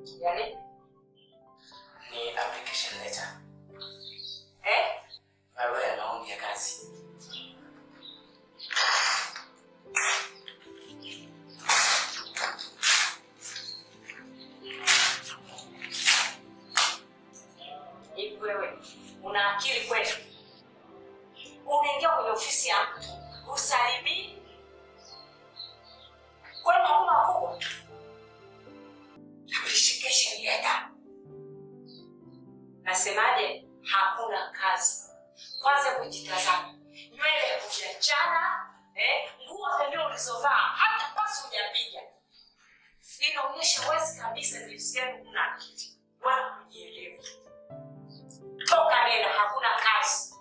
Yaani Ni application letter. eh? Barua ya maombi ya kazi. Hivi wewe una akili kweli? Unaingia kwenye ofisi ya mtu usalimii? Kwani hakuna wakubwa? Application letter. Nasemaje? Hakuna kazi. Kwanza kujitazama, nywele hujachana, eh, nguo zenyewe ulizovaa hata pasi hujapiga, inaonyesha wazi kabisa jinsi gani una akili wala kujielewa. Toka nena, hakuna kazi.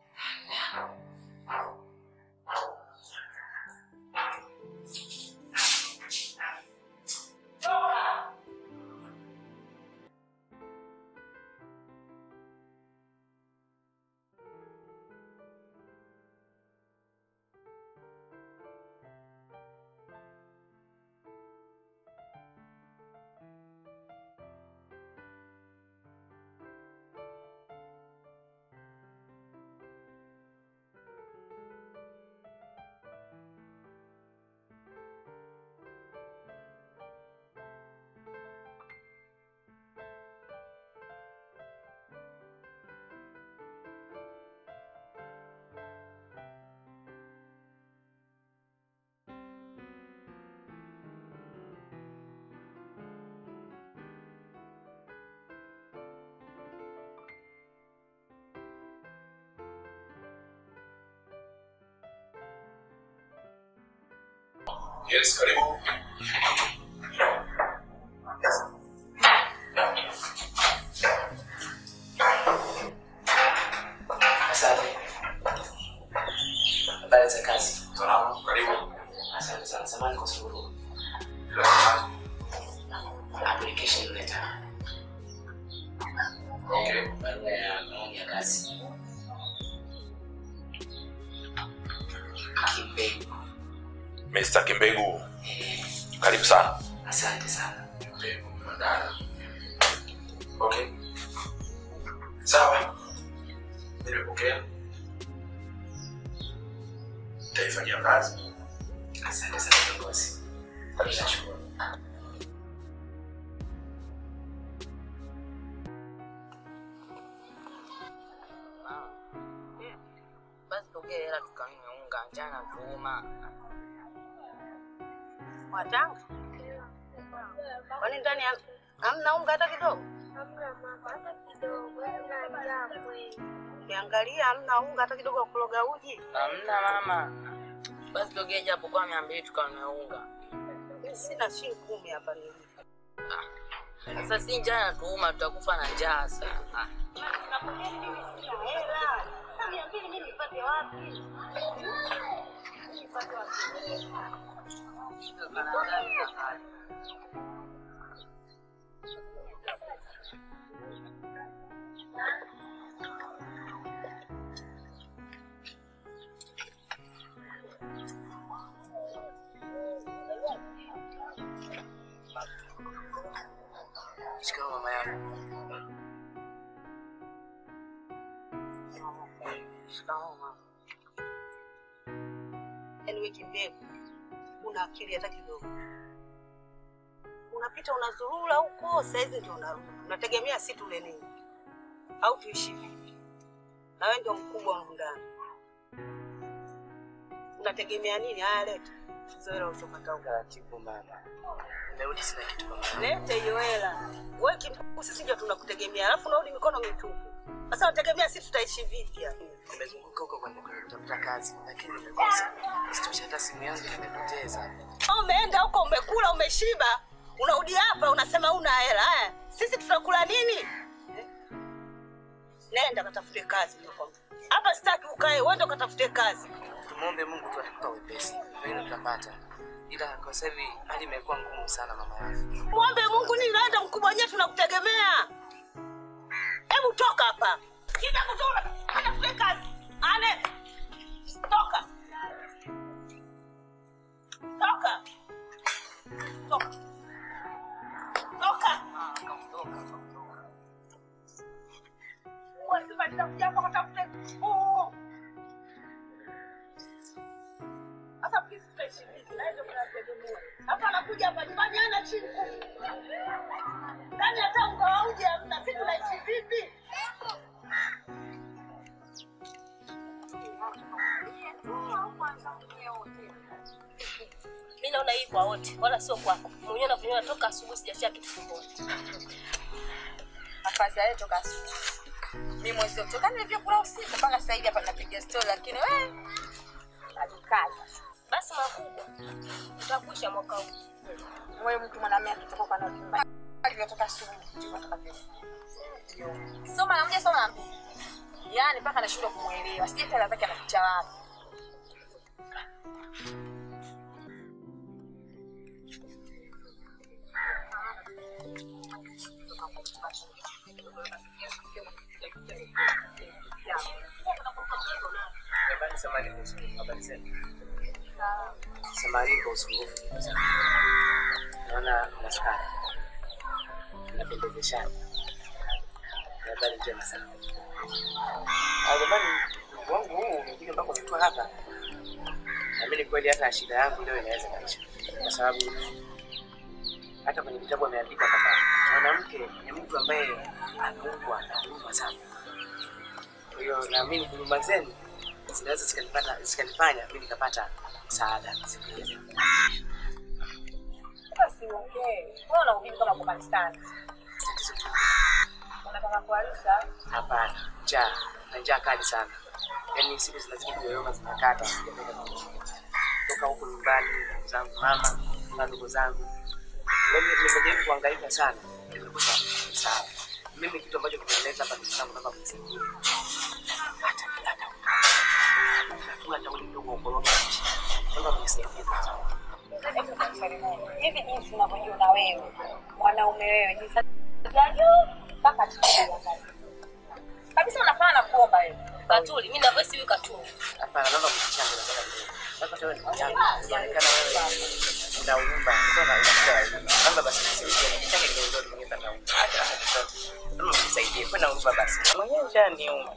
Toka. Yes, karibu. Asante. Habari za kazi. Salama, karibu. Asante sana. Samahani kwa usumbufu. Bila tatizo. Application letter. Okay. Barua ya maombi ya kazi. Kimbegu. Mr. Kimbegu, Eh, karibu sana. asante sana. Kimbegu Mandala. Okay. Sawa. Nimepokea. Nitaifanyia kazi. Asante sana kiongozi. Nashukuru. basi tokee hela tukanunue unga njana tuuma Watanga? Kwani ndani ya- hamna unga hata kidogo? Ukiangalia hamna unga hata kidogo wa kuloga uji. hamna mama basi tokee japo kwa mia mbili tukanunue unga Mimi sina shilingi kumi hapa nilipo. sasa si njana tuuma tutakufa na njaa sana Sina hela. Sasa mia mbili mimi nipate wapi? Nipate wapi? shikao mama yangu shikao mama Yaani wewe kimbegu. Una akili hata kidogo. Unapita unazurura huko, saizi ndio unarudi. Unategemea si tule nini? Au tuishi vipi? Na wewe ndio mkubwa humu ndani. Unategemea nini? Haya leta. Hizo hela utapata huko. Taratibu mama. Nimerudi sina kitu kwa mama. Lete hiyo hela. Wewe kimbegu sisi ndio tunakutegemea. Alafu unarudi mikono mitupu. Sasa unategemea sisi tutaishi vipi hapa? Nimezunguka huko kwenye kutafuta kazi lakini nimekosa. Isitoshe hata simu yangu nimepoteza. Umeenda huko umekula umeshiba, unarudi hapa unasema una hela eh? Sisi tutakula nini? Eh? Nenda katafute kazi nakwambia. Hapa sitaki ukae, wewe ndo katafute kazi. Tumwombe Mungu tu atupe wepesi. Pengine tutapata. Ila kwa sasa hivi hali imekuwa ngumu sana mama yangu. Mwombe Mungu nini? Wewe ndo mkubwa wenyewe, tunakutegemea. Hebu toka hapa. Kija kutoka, katafute kazi. Ane. Toka. Toka. Toka. Toka. naona hii kwa wote, wala sio kwako. Mwenyewe unavyoniona toka asubuhi sijashia kitu tumboni. afadhali toka asubuhi. Mimi mwezi kutoka nilivyokula usiku mpaka sasa hivi hapa napiga story lakini wewe alikaza. Basi makubwa, utakuisha mwaka huu. Wewe mtu mwanamume akitoka kwa nyumba alivyotoka asubuhi ndivyo atakavyo. Soma na mmoja soma na mbili. Yaani mpaka nashindwa kumuelewa. Sije tena zake anaficha wapi. Habari samani kuhusu habari zenu. Samani kwa usumbufu. Naona mnaskari. Mnapendezeshana. Ni Habari njema sana. Ah, jamani, Mungu wangu huu umekuja mpaka umetua hapa. Naamini kweli hata shida yangu leo inaweza kaisha, kwa sababu hata kwenye vitabu ameandika kwamba mwanamke ni mtu ambaye ameumbwa na huruma sana. Kwa hiyo naamini huruma zenu zinaweza zikanipata zikanifanya mimi nikapata msaada siku hiyo. Basi ongee. Wewe unahubiri kama uko kanisani. Tatizo tu Unataka kualisha hapana, njaa na njaa kali sana, yaani siku zinazidi kuyoyoma zinakata, sijapenda kuishi. toka huku nyumbani, ndugu zangu mama na ndugu zangu, yaani nimejaribu kuhangaika sana, nimekosa msaada. Mimi kitu ambacho kimenileta hapa ndugu zangu, naomba mnisaidie hata hata hatua hata ule mdogo wa ukoroga nchi, naomba mnisaidie ndugu zangu. Hebu kwa swali moja. Hivi jinsi unavyojiona wewe, mwanaume wewe, jinsi ya juu mpaka chini. Kabisa unafanana na kuomba wewe. Katuli, mimi na voice huyu Katuli. Hapana, naomba mnichange na sasa kidogo. Sasa wewe ni mchanga, inaonekana wewe una huruma, uko na huruma. Naomba basi nisaidie, nichange kidogo ndio ningepa na huruma. Hata hata chochote. Naomba mnisaidie, kwa na huruma basi. Mwenyewe ushaniuma.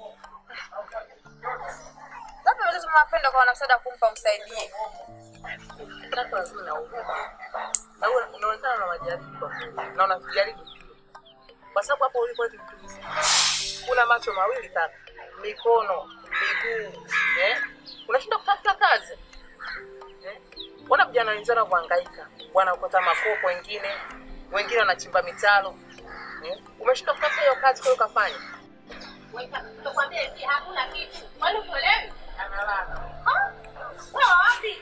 Labda wazazi mnapenda kwa wanasada kumpa msaidie. Kaka lazima na huruma. Na wewe unaonekana na majaribu kwa kweli. Na unajaribu pia. Kwa sababu hapo ulipo eti mtu mzima. Una macho mawili kaka. Mikono, miguu, eh? Unashinda kutafuta kazi. Eh? Wana vijana wenzao kuhangaika. Wanaokota makopo wengine, wengine wanachimba mitaro. Eh? Umeshinda kutafuta hiyo kazi kwa hiyo ukafanya. Tukwambia hivi hakuna kitu. Kwani uelewi? Analala. Wewe wapi?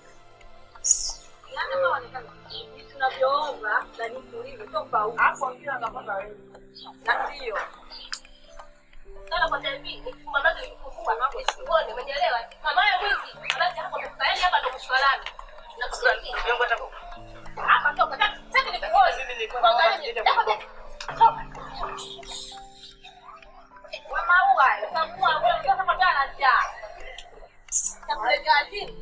Yaani kama wanataka jinsi tunavyoomba na jinsi ulivyo tofauti. Hapo ndio anapata wewe. Na ndio. Sana kwa television, mama yake ilikuwa mambo sione, umeelewa? Mama yake mwizi, basi hapo mtaani hapa ndo mshwa lami. Na kusaidia. Mungu ataku Hapa toka. Sasa ni kuoza. Mimi nilikuwa Kwa naomba gani? niende Toka. kwa Toka. Wa maua, utamua wewe unataka kwa jana njaa. Takuletea azimu.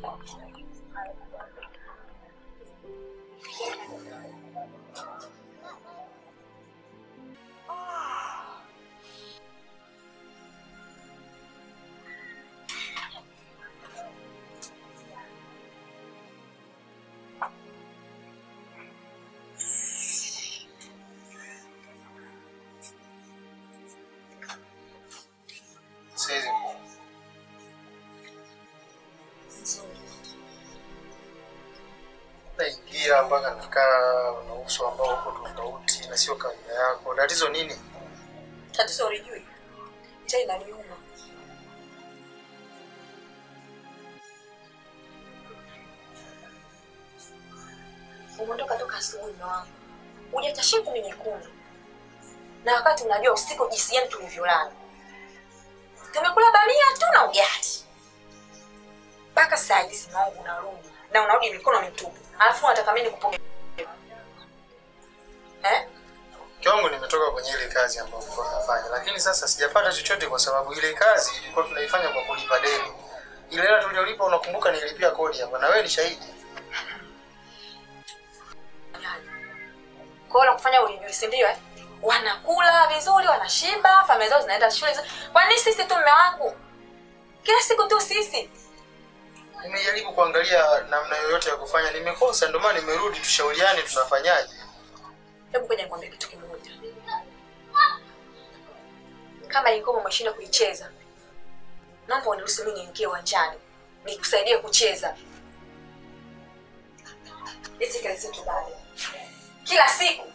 Saizi naingia mpaka nakaa na uso ambao uko tofauti na sio kawaida yako. Tatizo nini? Tatizo ulijui. Njaa inaniuma. Umeondoka toka asubuhi mume wangu. Hujaacha shingo ni nyekundu. Na wakati unajua usiku jinsi gani tulivyolala. Tumekula bamia tu na ugali. Mpaka saa hizi mume wangu unarudi na unarudi mikono mitupu. Alafu unataka mimi nikupokee. Eh? Mke wangu nimetoka kwenye ile kazi ambayo nilikuwa nafanya, lakini sasa sijapata chochote kwa sababu ile kazi ilikuwa tunaifanya kwa kulipa deni. Ile hela tuliolipa, unakumbuka, nilipia kodi hapa na wewe ni shahidi. Kwa hiyo kufanya ulijui, si ndio eh? Wanakula vizuri, wanashiba, familia zao zinaenda shule vizuri. Kwa nini sisi tu mume wangu? Kila siku tu sisi. Nimejaribu kuangalia namna yoyote ya kufanya, nimekosa, ndio maana nimerudi, tushauriane tunafanyaje. Hebu ngoja nikwambie kitu kimoja. Kama hii ngoma umeshinda kuicheza, naomba uniruhusu mimi niingie uwanjani nikusaidie kucheza. eti kile siku bado kila siku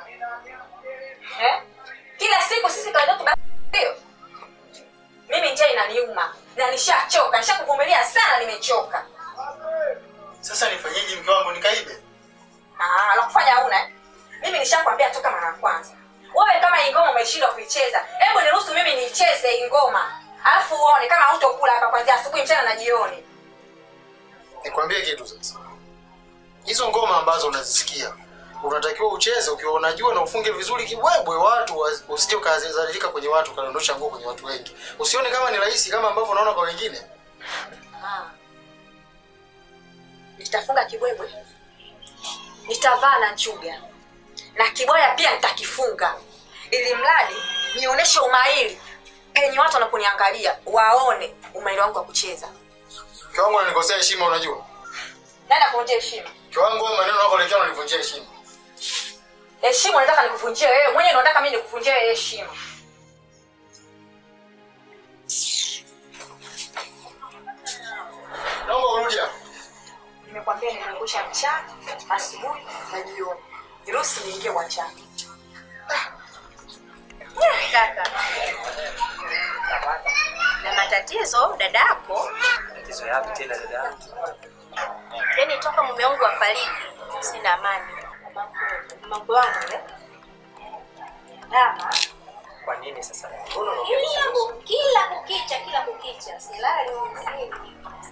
eh? kila siku sisi kawaida yetu bado ndio mimi njaa inaniuma na nishachoka nishakuvumilia sana nimechoka Sasa nifanyeje mke wangu nikaibe? Ah, la kufanya hauna eh? mimi nishakwambia toka mara ya kwanza wewe kama hii ngoma umeshindwa kuicheza hebu niruhusu mimi niicheze hii ngoma alafu uone kama hutokula hapa kwanzia asubuhi mchana na jioni Nikwambie kitu sasa. Hizo ngoma ambazo unazisikia unatakiwa ucheze ukiwa unajua na ufunge vizuri kibwebwe, watu wa- usije ukazalilika kwenye watu ukadondosha nguo kwenye watu wengi. Usione kama ni rahisi kama ambavyo unaona kwa wengine. Ah. nitafunga kibwebwe nitavaa na nchuga na kibwaya pia nitakifunga ili mradi nionyeshe umahiri penye watu wanaponiangalia waone umahiri wangu wa kucheza Mke wangu ananikosea heshima unajua. nani akuonjea heshima Mke wangu wewe maneno yako lekea unanivunjia heshima. heshima unataka nikuvunjie wewe mwenyewe unataka mimi nikuvunjie wewe heshima Naomba urudi hapa. nimekwambia nimeangusha mchana asubuhi na jioni niruhusi niingie uwanjani Kaka. Na matatizo dadako, Tatizo yapi tena dada? yani toka mume wangu afariki, sina amani. Mambo wangu eh? Dama. Kwa nini sasa? Mbona unaongea Kila, vizuri? ku- kila kukicha, kila kukicha. Silali mzini.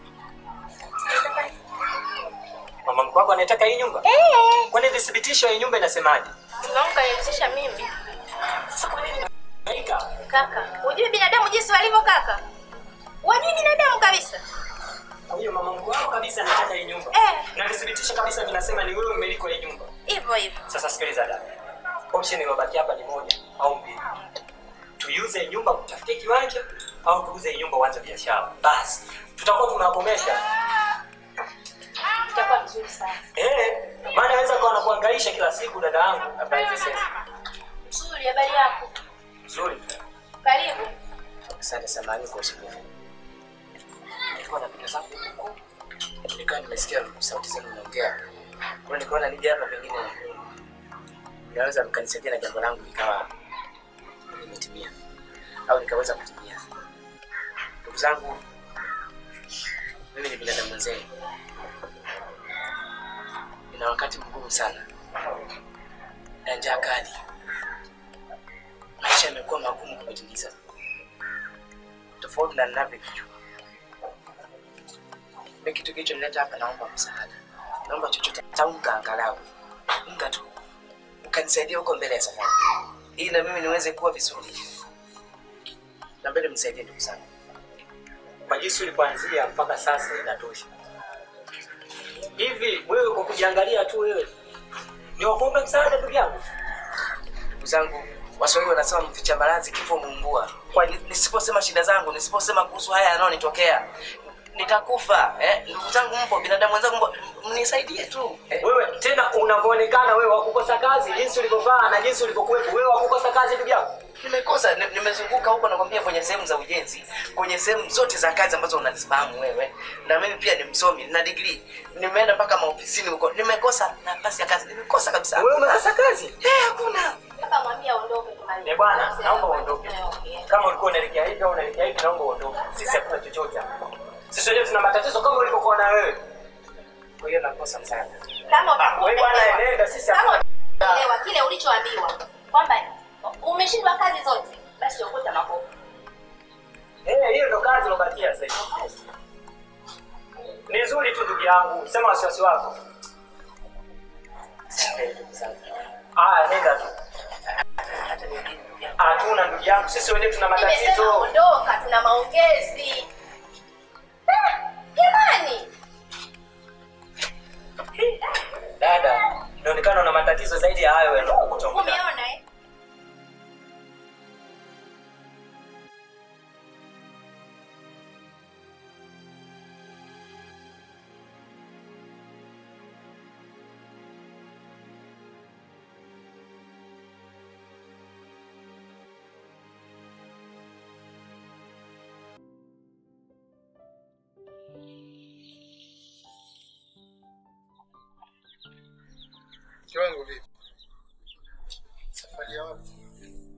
Mama mkwe wako anataka hii nyumba? Eh, Kwani vithibitisho hii nyumba inasemaje? mume wangu kanihusisha mimi. Sasa kwa nini unahangaika? Kaka, hujui binadamu jinsi walivyo kaka? Wajui binadamu kabisa. Kwa hiyo mama mkwe wako kabisa anataka hii nyumba. Eh. Na vithibitisho kabisa vinasema ni wewe mmiliki wa hii nyumba. Hivyo hivyo. Sasa sikiliza dada. Option iliyobaki hapa ni moja au mbili. Tuiuze hii nyumba kutafutia kiwanja au tuuze hii nyumba uanze biashara. Basi tutakuwa tunakomesha. Itakuwa vizuri sana. Eh, maana anaweza kuwa anakuhangaisha kila siku dada yangu. Habari za sasa. Nzuri, habari yako? Nzuri. Karibu. Asante samahani kwa usumbufu. Nilikuwa napita zangu huko. Nikawa nimesikia sauti zenu mnaongea. Kwa hiyo nikaona nije hapa pengine naweza mkanisaidia na jambo langu likawa limetimia au nikaweza kutimia. Ndugu zangu, mimi ni binadamu mwenzenu, nina wakati mgumu sana na njaa kali. Maisha yamekuwa magumu kupitiliza tofauti na ninavyokijua. Mimi kitu kilichonileta hapa, naomba msaada, naomba chochote, hata unga angalau unga tu, ukanisaidia huko mbele ya safari, ili na mimi niweze kuwa vizuri na mbele. Msaidie ndugu zangu, kwa jinsi ulipoanzia mpaka sasa inatosha. Hivi wewe kwa kujiangalia tu wewe ni wakuombe msaada, ndugu yangu? Ndugu zangu, Waswahili wanasema mficha maradhi kifo muungua. Kwa ni- nisiposema shida zangu, nisiposema kuhusu haya yanayonitokea nitakufa. Eh, ndugu zangu mpo, binadamu wenzangu mpo, mnisaidie tu. Eh, wewe tena unavyoonekana wewe wakukosa kazi jinsi ulivyovaa na jinsi ulivyokuwepo wewe wakukosa kazi ndugu yangu nimekosa ni- nimezunguka huko nakwambia, kwenye sehemu za ujenzi, kwenye sehemu zote za kazi ambazo unazifahamu wewe, na mimi pia ni msomi, nina degree, nimeenda mpaka maofisini huko, nimekosa nafasi ya kazi, nimekosa kabisa. wewe umekosa kazi Eh, hakuna. Kaka mwambie aondoke tumalize. Eh bwana naomba uondoke kama ulikuwa unaelekea hivi au unaelekea hivi naomba uondoke sisi hakuna chochote hapa sisi wenyewe tuna matatizo kama ulivyokuwa na wewe Kwa hiyo nakosa msaada. Kama wewe bwana nenda sisi kama hakuna utaelewa kile ulichoambiwa kwamba umeshindwa kazi zote, basi okuta makopo. eh hiyo ndo kazi ulobakia sasa hivi ni nzuri tu ndugu yangu sema wasiwasi wako Eh, ndugu zangu. aya nenda tu Hata wengine ndugu yangu. hatuna ndugu yangu sisi wenyewe tuna Nimesema matatizo ondoka, tuna maongezi. Ah, Jamani, dada inaonekana una matatizo zaidi ya hayo yanayokutongoza umeona eh?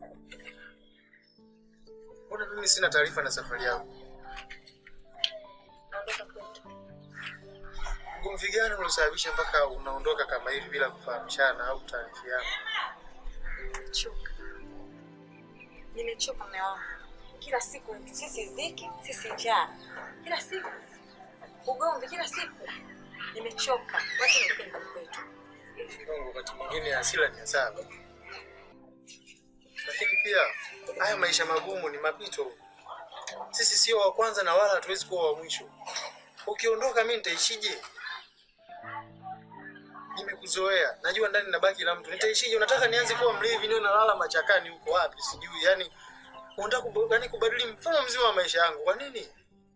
Mbona mimi sina taarifa na safari yako? Naondoka kwetu. Ugomvi gani uliosababisha mpaka unaondoka kama hivi bila kufahamishana au taarifiana? Nimechoka. Nimechoka mume wangu. Kila siku sisi dhiki, sisi njaa. Kila siku ugomvi, kila siku. Nimechoka. Wacha nitoke nyumbani kwetu. Mungu, wakati mwingine hasira ni hasara, lakini pia haya maisha magumu ni mapito. Sisi sio wa kwanza na wala hatuwezi kuwa wa mwisho. Ukiondoka mimi nitaishije? Nimekuzoea, najua ndani nabaki la mtu, nitaishije? Unataka nianze kuwa mlevi, niwe nalala machakani huko wapi sijui? Yani unataka kub- yani kubadili mfumo mzima wa maisha yangu, kwa nini?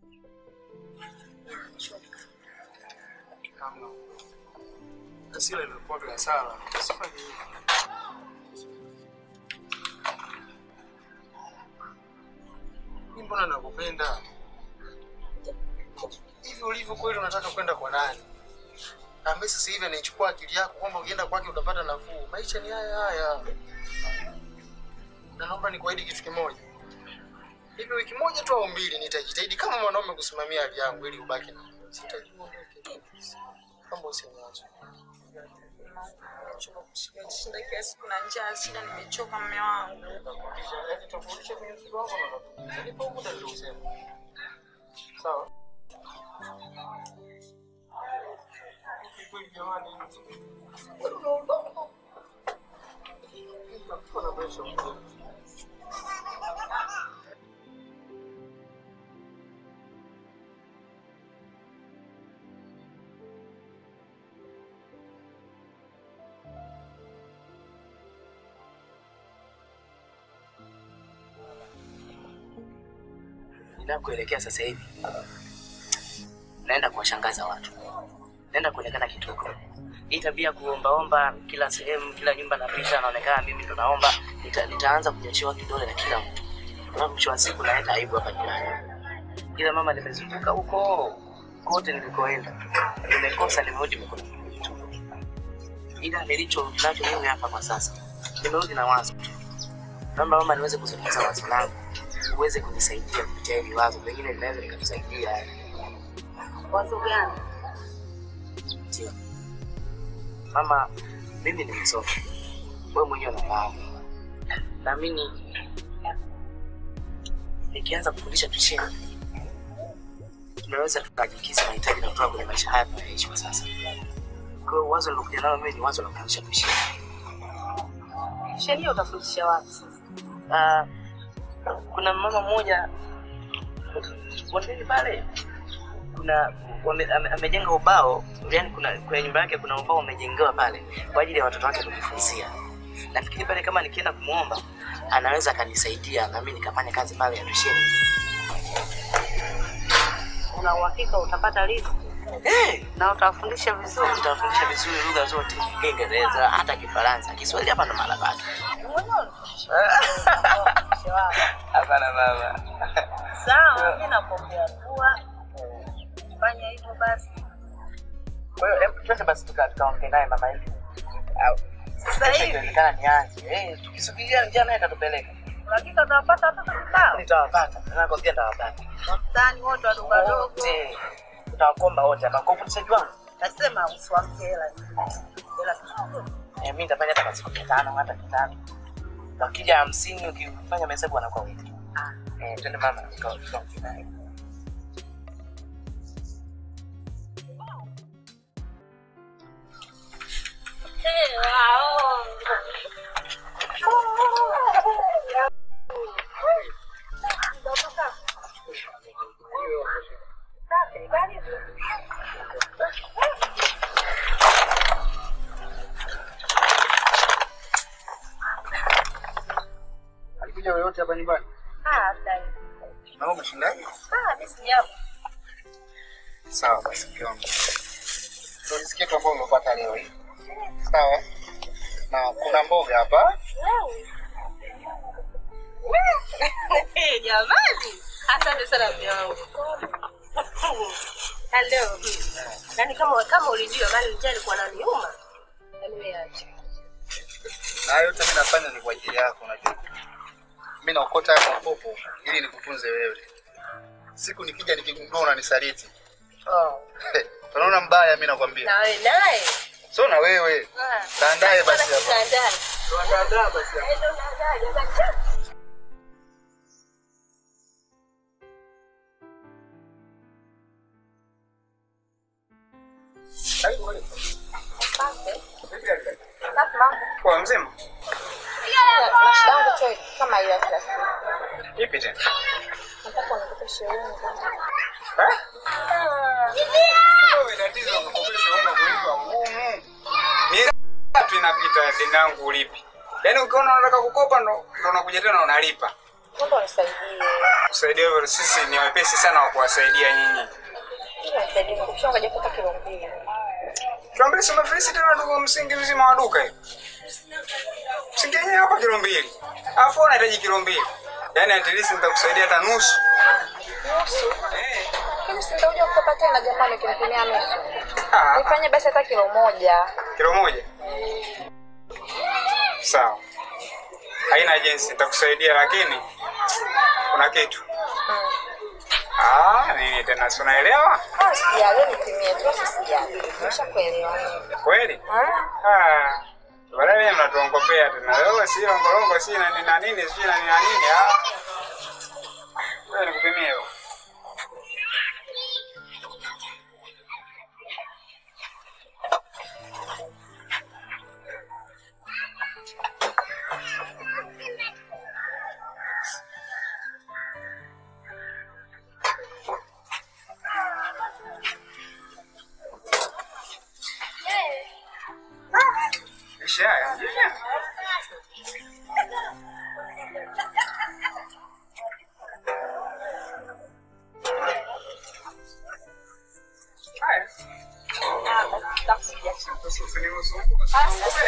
Hamna. Hasira imekuwa tu hasara, usifanye hivyo. Mimi mbona nakupenda hivi ulivyo kweli? Unataka kwenda kwa nani ambaye sasa hivi anaichukua akili yako kwamba ukienda kwake utapata nafuu? Maisha ni haya haya, na naomba nikuahidi kitu kimoja. Hivi wiki moja tu au mbili, nitajitahidi kama mwanaume kusimamia hali yangu ili ubaki na mimi. Sitaki uondoke, kama usiniache. Nimechoka kushika shinda kila siku na njaa, shinda nimechoka mume wangu. Tofautisha kwenye mzigo wako na unatuliza. Nipo muda ndio useme. Sawa? Kweli jamani. Wewe unaondoka. Nitakuwa na maisha mzuri. ninakoelekea sasa hivi naenda kuwashangaza watu, naenda kuonekana kituko. Hii tabia ya kuombaomba kila sehemu, kila nyumba napita, naonekana mimi ndo naomba, nita, nitaanza kunyoshewa kidole na kila mtu, kwa mwisho wa siku naenda aibu hapa jirani. Ila mama, nimezunguka huko kote nilikoenda, nimekosa, nimerudi mikono mitupu. Ila nilicho nacho mimi hapa kwa sasa, nimerudi na wazo tu. Naomba mama niweze kuzungumza wazo langu uweze kunisaidia kupitia hili wazo, pengine linaweza likatusaidia. Wazo gani? Ndio mama, mimi nimesoma, wewe mwenyewe unafahamu. Naamini nikianza kufundisha tusheni, tunaweza tukajikisa mahitaji na kutoka kwenye maisha haya tunayoishi kwa sasa. Kwa hiyo wazo lilokuja nalo mimi ni wazo la kufundisha tusheni. Sheria utafundisha wapi sasa? Ah, kuna mama mmoja bondeni pale kuna wame, ame, amejenga ubao yani kuna kwenye nyumba yake kuna ubao umejengewa pale kwa ajili ya watoto wake kujifunzia nafikiri pale kama nikienda kumwomba anaweza akanisaidia na mimi nikafanya kazi pale ya tusheni Una uhakika utapata riziki hey, na utawafundisha vizuri? tutawafundisha vizuri lugha zote kiingereza hata kifaransa kiswahili hapa ndo mahala pake hapana mama Sawa, mimi nakuombea dua. Fanya hivyo basi. kwa hiyo hebu twende basi tuka- tukaongee naye mama hivi Au, Sasa kesho hivi ikiwezekana nianze Eh, tukisubiria njia naye atatupeleka hakika utawapata watoto kibao. nitawapata nakwambia nitawapata Wastani wote wadogo wadogo. wote utawakomba wote hapa kwa ufundishaji wangu Nasema usiwamke hela. Hela kidogo. Eh, mi nitafanya hata kwa siku mia tano hata mia tano wakija hamsini ukifanya mahesabu wanakuwa wengi Eh, twende mama tuka- tukaongee naye Alikuja yoyote hapa nyumbani? Ah, dai. Na umeshindaje? Ah, mimi sijapo. Sawa basi mke wangu. Ndio nisikie tu ambao umepata leo hii. Sawa? Na kuna mboga hapa. Eh, jamani. Asante sana mume wangu. Hello. Yaani kama kama ulijua bali njaa ilikuwa inaniuma. Yaani wewe acha. Na yote mimi nafanya ni kwa ajili yako unajua. mimi naokota haya makopo ili nikutunze wewe. Siku nikija nikigundua unanisaliti. Oh. Unaona mbaya mimi nakwambia. Na wewe naye. Sio na wewe. Ah. Taandae basi Bwana hapa. kitandani. Tuandaa basi hapa. Ndio naandaa, naandaa. Asante. Vipi hali? Safi mambo. Kwa mzima? Na shida yangu tu kama hiyo ya kila siku. Ipi tena? Nataka unikupe shilingi. Eh? Wewe tatizo unakopesha una kulipa ngumu. Miezi tatu inapita deni langu ulipi. Yaani ukiona unataka kukopa ndo ndo unakuja tena unalipa. Naomba unisaidie. Kusaidia hivyo sisi ni wepesi sana wa kuwasaidia nyinyi. Unisaidie nikupishwa ngoja kupata kilo mbili. Tuambie sema filisi tena ndugu msingi mzima wa duka hiyo. Msingi yenyewe hapa kilo mbili. Alafu wewe unahitaji kilo mbili. Yaani at least nitakusaidia hata nusu. Nusu. Eh. Lakini si nitakuja kukopa tena jamani ukinipimia nusu. Ah, Nifanye basi hata kilo moja. kilo moja. Sawa. Haina jinsi nitakusaidia lakini kuna kitu. Mm. Ah, nini tena si unaelewa? Ah, sijali nipimie tu sijali. Nimeshakuelewa. Kweli? Ah. Ah. Baadaye wenyewe mnatuongopea tena. Wewe si longolongo si na nini na nini si na nini na nini. Ah. Wewe nikupimie hiyo. Isha haya. Haya. Ah, basi tutakuja. Usinihusu. Ah, sasa.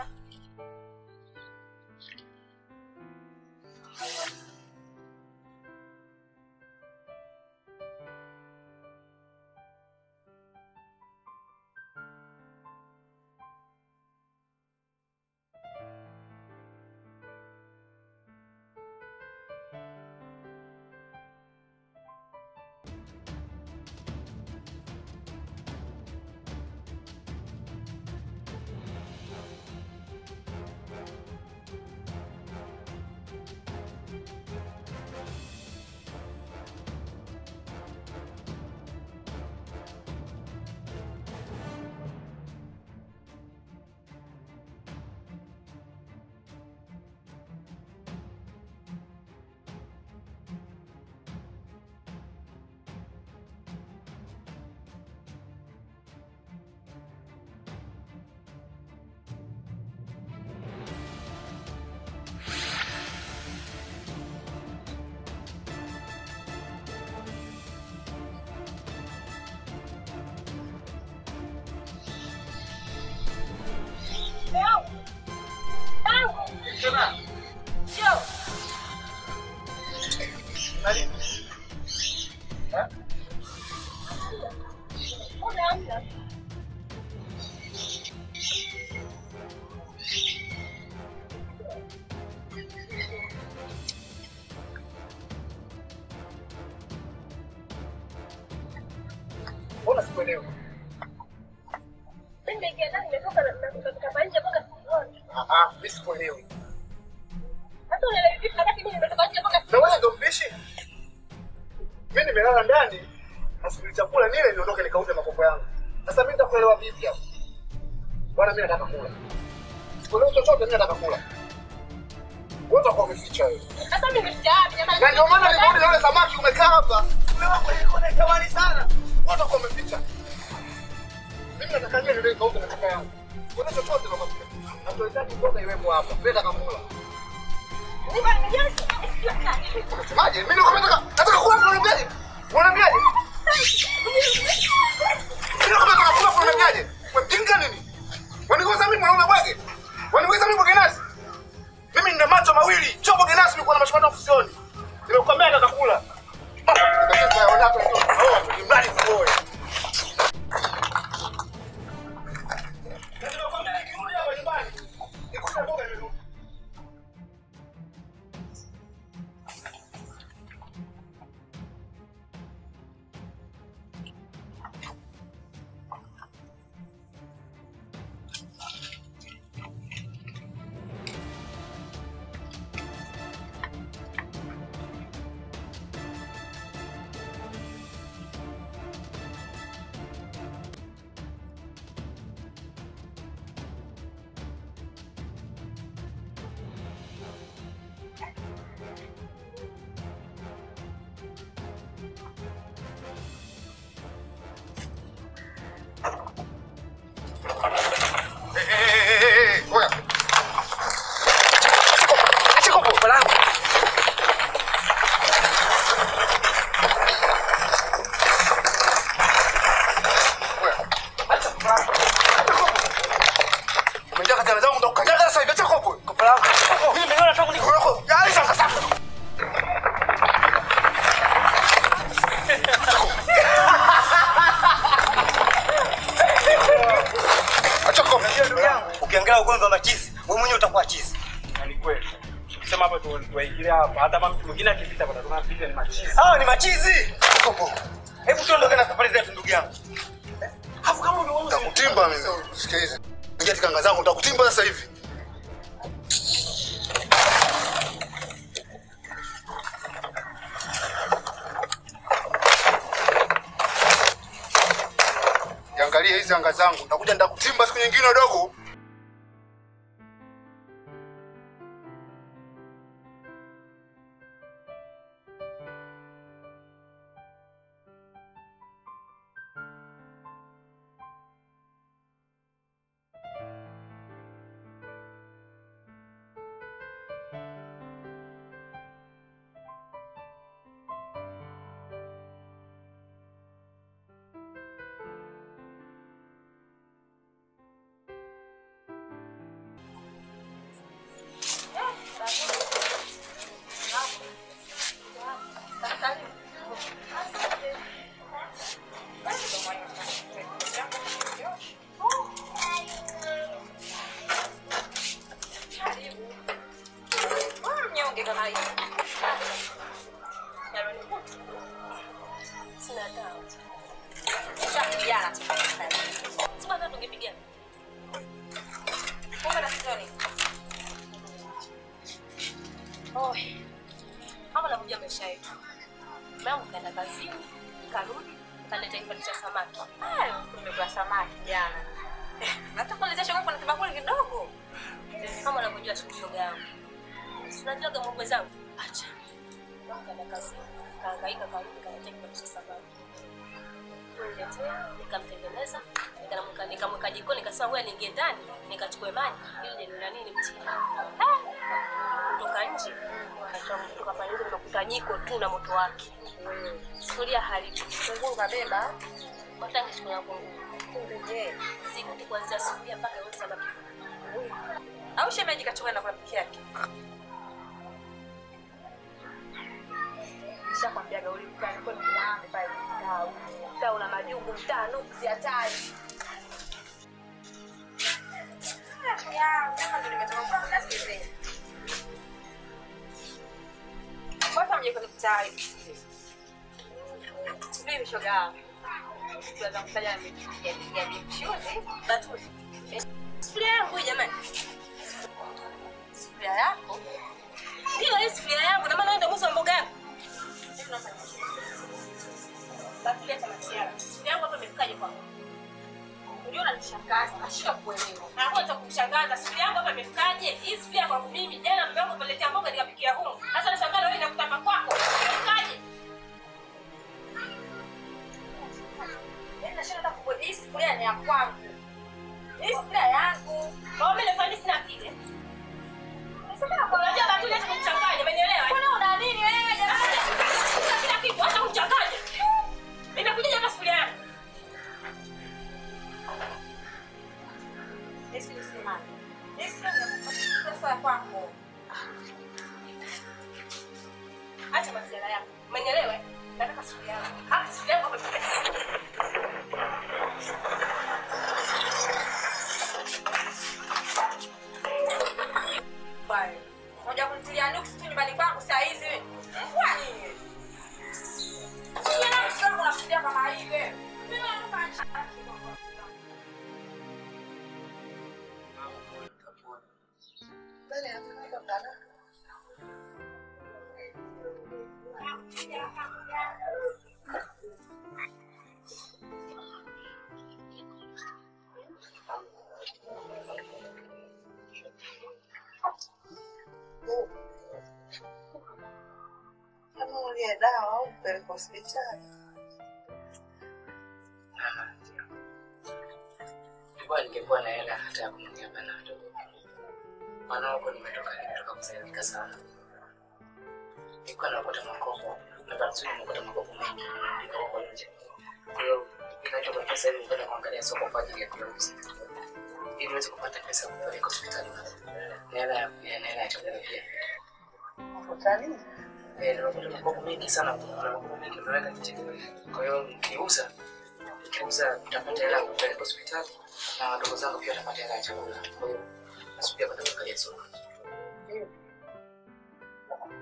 Mbona sikuelewi? Mimi nimeingia ndani nimetoka na nimetoka kwa nje mpaka sioni. Ah ah, mimi sikuelewi. Hata unaelewa vipi wakati mimi nimetoka nje mpaka Na wewe ndio mpishi? Mimi nimelala ndani nasubiri chakula nile niondoke nikauze makopo yangu. Sasa mimi nitakuelewa vipi hapo? Bwana mimi nataka kula. Sikuelewi chochote mimi nataka kula. Wewe utakuwa umeficha wewe. Sasa mimi nimeficha wapi jamani? Na ndio maana niliona yule samaki umekaa hapa. Umewa kwenye kona tamani sana. Wewe utakuwa umeficha. Mimi nataka nile ndio nikauze makopo yangu. Kuna chochote nakwambia. Hatuhitaji mboga iwepo hapa. Mimi nataka kula. Niko nimejaa sijui sana. Unasemaje? Mimi ndio nataka nataka kula unaniambiaje? Unaniambiaje? Mimi ndio nataka kula unaniambiaje? Umepinga nini? Wanigeuza mimi mwanaume bwege? Wanigeuza mimi bwege nasi? Mimi nina macho mawili, chombo genasi nilikuwa na mashindano ofisioni. Nimekuambia nataka kula. Nikasema yaona hapa ndio. Oh, ni mradi kuoe. Nimekuambia nikirudi hapa nyumbani. Nikuta mboga nimerudi. tuwaingilia hapa. Hata kama mtu mwingine akipita kwa tuna picha ni machizi. Hawa ni machizi. Hebu tuondoke na safari zetu ndugu yangu. Hafu kama umeuza Nitakutimba mimi. Sikiliza. Ingia katika anga zangu nitakutimba sasa hivi. Angalia hizi anga zangu. Nitakuja nitakutimba siku nyingine dogo. Mnyonge kama hivi. Sina dawa. Tushapigana tu. Sema hata tungepigana. Kumbe na kitoni. Oh. Hapa nakuja maisha yetu. Mama kaenda kazini, karudi, kaleta kipande cha samaki. Hayo tumekula samaki jana. Hata kuletea shoga kuna kibakuli kidogo. Kama unavyojua shoga yangu. Si unajua kama mkwe zangu? Acha. Mama kaenda kazini, kaangaika karudi, kaleta kipande cha samaki. Niletea, nikamtengeneza, nikamweka nikamweka jikoni, nikasema wewe niingie ndani, nikachukue maji ili nina nini mtini. Kutoka nje, kutoka pale nje nimekuta jiko tu na moto wake. Sufuria hali kunguru kabeba, wataki siku yangu kumbe je, sikuti kuanzia sufuria mpaka yote samaki. Au shemeji kachukua na rafiki yake. Nishakwambia gauli mtani kwa mtaani pale mtaa. Mtaa una majungu mtaa nuksi hatari. Ya, kama ndo nimetoka kwa nasi hivi. Kwanza mje kwenye mtaa hivi. Mimi shoga. Tuweza kufanya ya ya mchuzi. Batuzi. Sufuria yangu hii jamani. Sufuria yako? Ndio hii sufuria yangu na maana ndio mwanzo mboga yangu. Basi leta masiara. Sufuria yangu hapa imefikaje kwako? Unajua unanishangaza, nashika kuelewa. Hakuna cha kumshangaza. Sufuria yangu hapa imefikaje? Hii sufuria kwangu mimi. Jana mume wangu ameletea mboga nikapikia humu. Sasa nashangaa wewe inakutapa kwako. Imefikaje? Mimi nashinda hata kubodi hii sufuria ni ya kwangu. Hii sufuria yangu. Kwa mimi nafanya sina akili. Unajua batuli hata kumchanganya, umenielewa? Mbona una nini wewe jamani? Kila kitu hata kumchanganya. Inakuja hapa sufuria yangu. Yesu ni simama. Yesu ni pesa kwako. Acha masiala yako. Umenielewa? Nataka sufuria yangu. Hapa sufuria yangu hapa. Bye. Moja kunitilia nuksi tu nyumbani kwangu saa hizi. Kwa nini? Sio na msio kuna sufuria kama hii wewe. Mimi naomba Kama ulie dawa au kupeleka hospitali. Nilikuwa ningekuwa na hela hata ya kumwambia Bernardo. Maana huko nimetoka nimetoka kusaidika sana. Nilikuwa napata makopo na Barzuni nimepata makopo mengi niko huko nje. Kwa hiyo ninachoka pesa hivi kwenda kuangalia soko kwa ajili ya kuyauza. Ili niweze kupata pesa ya kupeleka hospitali. Na hela ya na hela ya chakula pia. Hospitalini? Eh, nimepata makopo mengi sana kuna makopo mengi nimeweka nje. Kwa hiyo nikiuza nikiuza nitapata hela ya kupeleka hospitali na wadogo zangu pia watapata hela ya chakula. Kwa hiyo nasubiria kwenda kuangalia soko.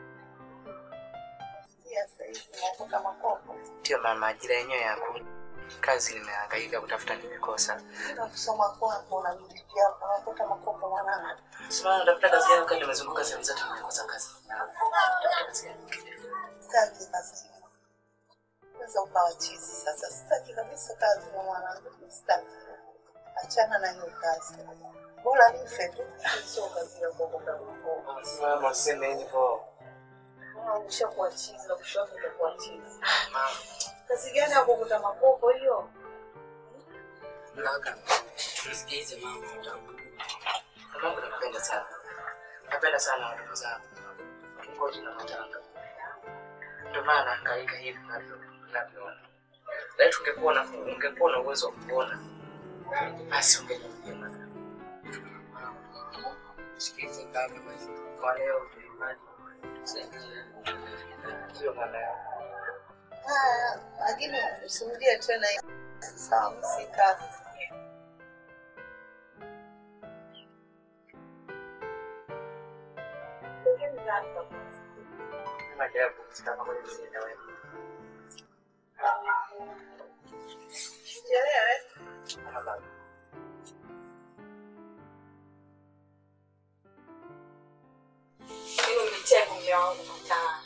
sasa hivi unakuta makopo. Ndio mama, ajira yenyewe ya ku kazi nimehangaika kutafuta nimekosa. Bila kusoma kwako unajilipia hapo unakuta makopo mwanangu. Sasa natafuta kazi yangu kama nimezunguka sehemu zote nimekosa kazi. Natafuta kazi yangu. Sitaki kazi. Sasa ukawa chizi sasa. Sitaki kabisa kazi na mwanangu. Sitaki. Achana na hiyo kazi. Bora nife tu. Sio kazi ya kuokoka makopo. Mama, useme hivyo. Ushakuwa chizi na kushoto utakuwa chizi. Kazi gani ya kuokota makopo hiyo? Mlaka. Msikize mama. Mama nakupenda sana. Napenda sana watoto zangu. Ngoja na matanga. Ndio maana nahangaika hivi navyo navyoona. Laiti ungekuwa na ungekuwa na uwezo wa kuona. Basi ungeniambia mama. Sikize kaka basi. Kwa leo tuimani. Sio maana yao. Haya, lakini usirudie tena hiyo. Sawa, msika. Kama japo sitaka moja nisiende wewe. Sielewe. Tafadhali. Mimi umenitia aibu mume wangu mataa.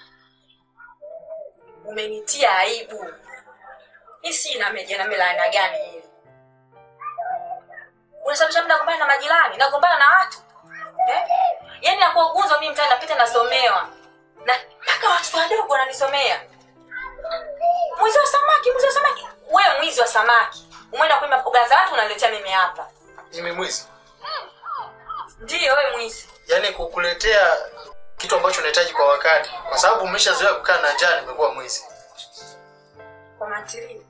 Umenitia aibu. Hii si ina meja na milana gani hii? Unasababisha mimi nagombana na majirani, nagombana na watu. Eh? Yaani nakuwa ugunzo mimi mtaani napita nasomewa. Na mpaka watu wadogo wananisomea. Mwizi wa samaki, mwizi wa samaki. Wewe mwizi wa samaki. Umeenda kuiba mboga za watu unaletea mimi hapa. Mimi mwizi? Ndiyo wewe mwizi. Yaani kukuletea kitu ambacho unahitaji kwa wakati, kwa sababu umeshazoea kukaa na njaa, nimekuwa mwizi. Kwa mantili.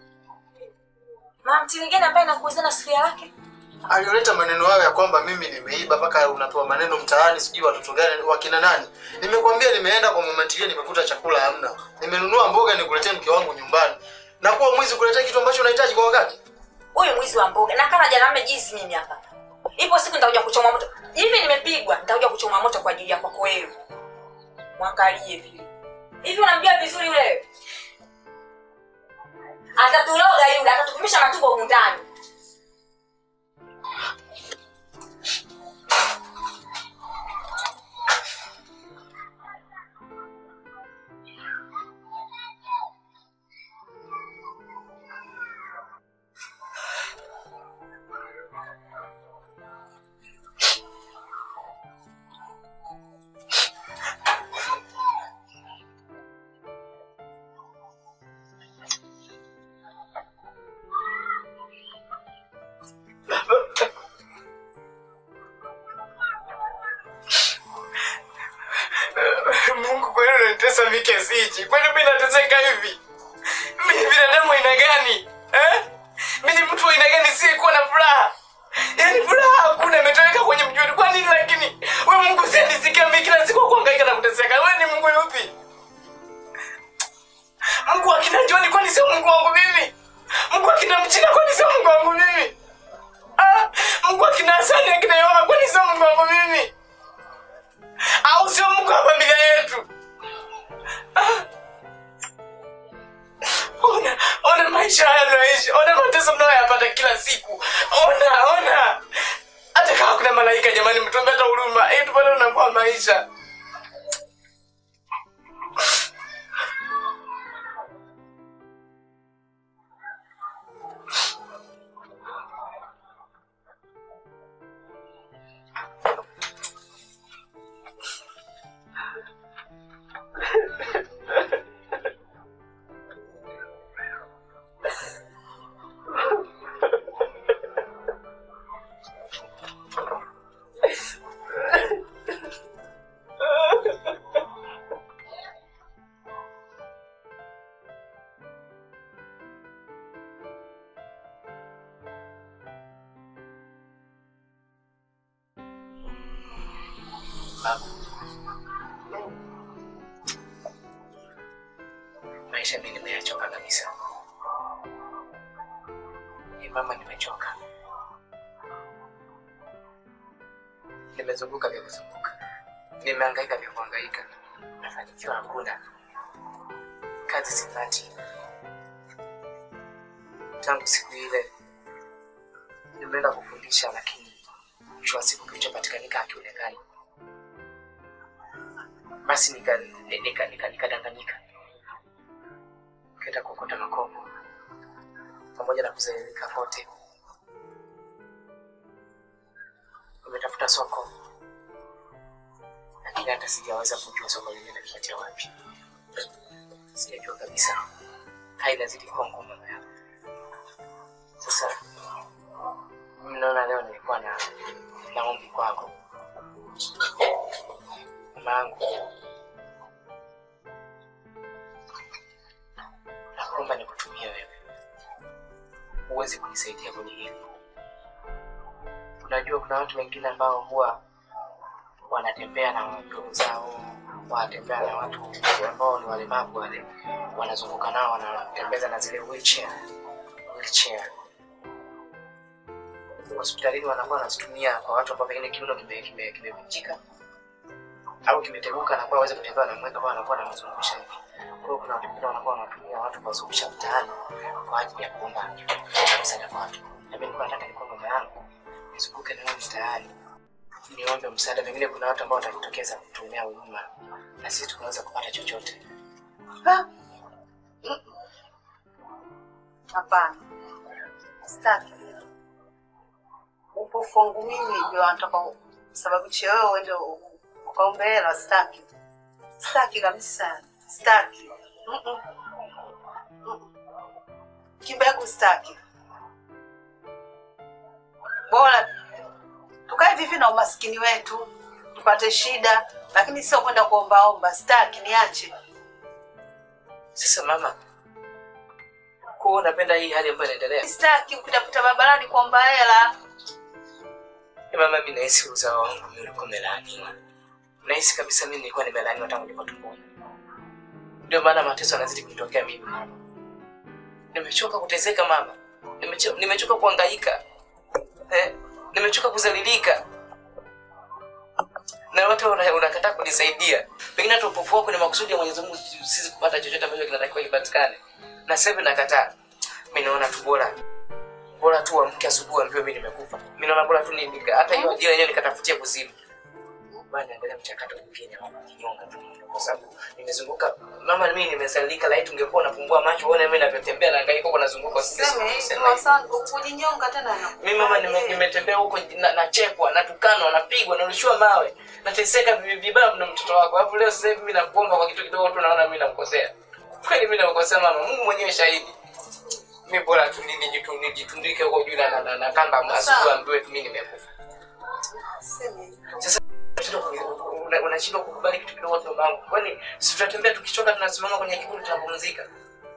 Mantili gani ambaye nakuuzia na sufuria yake? Alioleta maneno hayo ya kwamba mimi nimeiba mpaka unapewa maneno mtaani, sijui watoto gani wakina nani. Nimekwambia nimeenda kwa mama ntilie, nimekuta chakula hamna, nimenunua mboga nikuletee mke wangu nyumbani. Na kuwa mwizi kuletea kitu ambacho unahitaji kwa wakati. Huyu mwizi wa mboga na kama jana mmejizi mimi hapa. Ipo siku nitakuja kuchoma moto. Hivi nimepigwa, nitakuja kuchoma moto kwa ajili yako wewe. Mwangalie vile. Hivi unamjua vizuri yule? Atatuloga yule, atatukumisha matumbo humu ndani. Mungu kweli unanitesa mimi kiasi hichi? Kwani mimi nateseka hivi? Mimi ni binadamu aina gani? Eh? Mimi ni mtu wa aina gani siyekuwa na furaha? Yaani furaha hakuna imetoweka kwenye mjuni. Kwa nini lakini? Wewe Mungu usinisikia mimi kila siku kuhangaika na kuteseka. Wewe ni Mungu yupi? Mungu akina Joni kwani sio Mungu wangu mimi? Mungu akina Mchina kwani sio Mungu wangu mimi? Ah, Mungu akina Hasani akina Yohana kwani sio Mungu wangu mimi? au sio Mungu wa familia yetu? Ah. Ona, ona maisha haya mnayoishi, ona mateso mnayoyapata kila siku. Ona, ona, hata kama kuna malaika jamani, mtuombe hata huruma ili tupate unakuwa maisha. Mama. Maisha mimi nimeyachoka kabisa. Ni mama, nimechoka. Nimezunguka vya kuzunguka, nimehangaika vya kuhangaika, mafanikio hakuna. kazi sipati. Tangu siku ile nimeenda kufundisha, lakini mwisho wa siku kilichopatikanika hakionekani. Basi nikadanganyika nika, nika, nikadanganyika. nikaenda kuokota makopo pamoja na kuzairika kote. Nimetafuta soko, lakini hata sijaweza kujua soko lingine linapatia wapi. Sijajua kabisa, hali inazidi kuwa ngumu mama yangu. Sasa mimi naona leo nilikuwa na na ombi kwako mama yangu, nakuomba nikutumie wewe, huwezi kunisaidia kwenye hili. Unajua kuna watu wengine ambao huwa wanatembea na ndugu zao, wanatembea na watu ambao ni walemavu wale, wanazunguka nao, wanatembeza na zile wheelchair, wheelchair. Hospitalini wanakuwa wanazitumia kwa watu ambao pengine kiuno kime- kime- kimevunjika au kimeteguka, anakuwa aweze kutembea, wanamweka kwa anakuwa anamzungusha hivi. Kwa hiyo kuna watu wengine wanakuwa wanatumia watu kuwazungusha mtaani kwa ajili ya kuomba msaada kwa watu. Na mimi nilikuwa nataka nikuwa mama yangu nizunguke nawe mtaani niombe msaada, pengine kuna watu ambao watajitokeza kutumia huduma na sisi tunaweza kupata chochote. Hapana, sitaki. Upofu wangu mimi ndio anataka sababishe wewe uende u- ukaombe hela. Sitaki, sitaki kabisa, sitaki. Mm-mm. Mm-mm. Kimbegu sitaki. Bora tukae vivi na umaskini wetu tupate shida, lakini sio kwenda kuombaomba. Sitaki, niache. Sasa mama, kwa hiyo unapenda hii hali ambayo inaendelea? Sitaki kupitapita barabarani kuomba hela. Eh, Mama, mimi nahisi uzao wangu mimi ulikuwa umelaaniwa. Nahisi kabisa mimi nilikuwa nimelaaniwa tangu nilipo tumboni. Ndio maana mateso yanazidi kunitokea mimi. Nimechoka kuteseka mama, nimechoka, nimechoka kuhangaika eh, nimechoka kuzalilika na watu una- unakataa kunisaidia. Pengine hata upofu wako ni makusudi ya Mwenyezi Mungu sisi kupata chochote ambacho kinatakiwa kipatikane, na sasa hivi nakataa. Mimi naona tu bora bora tu amke asubuhi ambiwe mimi nimekufa. Mimi naona bora tu ni hata hiyo ajira yenyewe nikatafutia kuzimu. Bwana naendelea mchakato mwingine wa kujinyonga tu kwa sababu nimezunguka mama, mimi nimesalika, laiti ungekuwa unafumbua macho uone mimi ninavyotembea na hangaika huko nazunguka Seme, sema hivi. sasa kujinyonga tena na Mimi mama nime- nimetembea huko na- nachekwa, natukanwa, napigwa, narushiwa mawe, nateseka vi- vibaya na mtoto wako. Alafu leo sasa hivi mimi nakuomba kwa kitu kidogo tu naona mimi namkosea. Kweli mimi namkosea mama, Mungu mwenyewe shahidi. Mimi bora tu nini nijitu- nijitundike huko juu na, na, na, na kamba asubuhi ambiwe tu mimi nimekufa. Seme. Sasa unashindwa ku- una- unashindwa kukubali kitu kidogo tu mama. Kwani si tutatembea tukichoka tunasimama kwenye kivuli tunapumzika?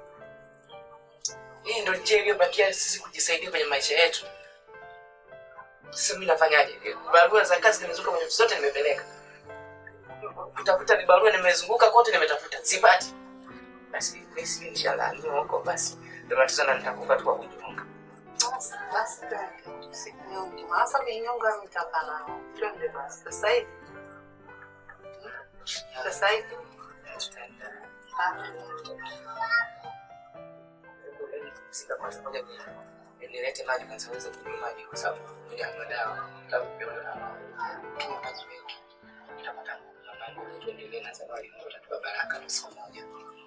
Hii ndio njia iliyobakia sisi kujisaidia kwenye maisha yetu. Sasa mimi nafanyaje? Barua za kazi nimezunguka kwenye ofisi zote nimepeleka. Kutafuta ni barua nimezunguka kote nimetafuta. Sipati. Basi basi inshallah ndio huko basi. Ndio matatizo na nitakufa tu kwa kujifunga. Basi, basi, usijinyonge. Sasa kujinyonga nitaka na twende basi sasa hivi. Sasa hivi. Ah. Sika kwanza moja nilete maji kwanza uweze kunywa maji kwa sababu hujanywa dawa. Sababu pia una kunywa maji mengi. Utapata nguvu na mambo tuendelee na safari ndio utatupa baraka na siku moja.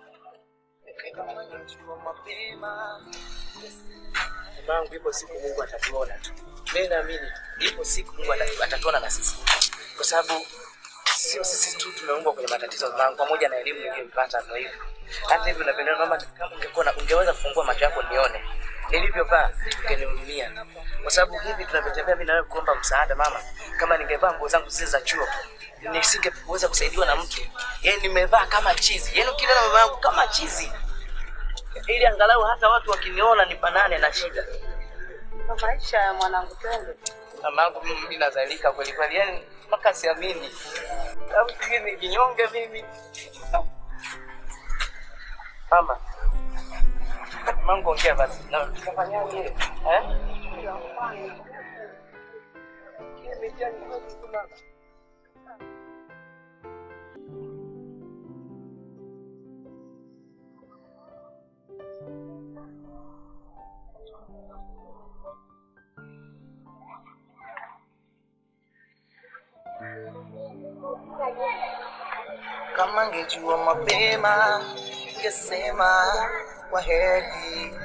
Mamangu, ipo siku Mungu atatuona tu. Mimi naamini ipo siku Mungu atatu- atatuona na sisi, kwa sababu sio sisi tu tumeumbwa kwenye matatizo mamangu, pamoja na elimu niliyoipata. Ndio hivyo, hata hivyo napendana mama, kama ungekuwa na- ungeweza kufungua macho yako nione nilivyovaa, ungenihurumia, kwa sababu hivi tunavyotembea mimi na wewe kuomba msaada mama, kama ningevaa nguo zangu zile za chuo nisingeweza kusaidiwa na mtu. Yaani nimevaa kama chizi, yaani ukiona mama yangu kama chizi, ili angalau hata watu wakiniona nifanane na shida. Ndo maisha ya mwanangu, twende. Mamangu mimi nazalika kweli kweli, yani mpaka siamini. Au sijui ni kinyonge mimi. Mama. Mamangu ongea basi. Na tutafanyaje? Eh? Kama ngejua mapema, ngesema kwa heri,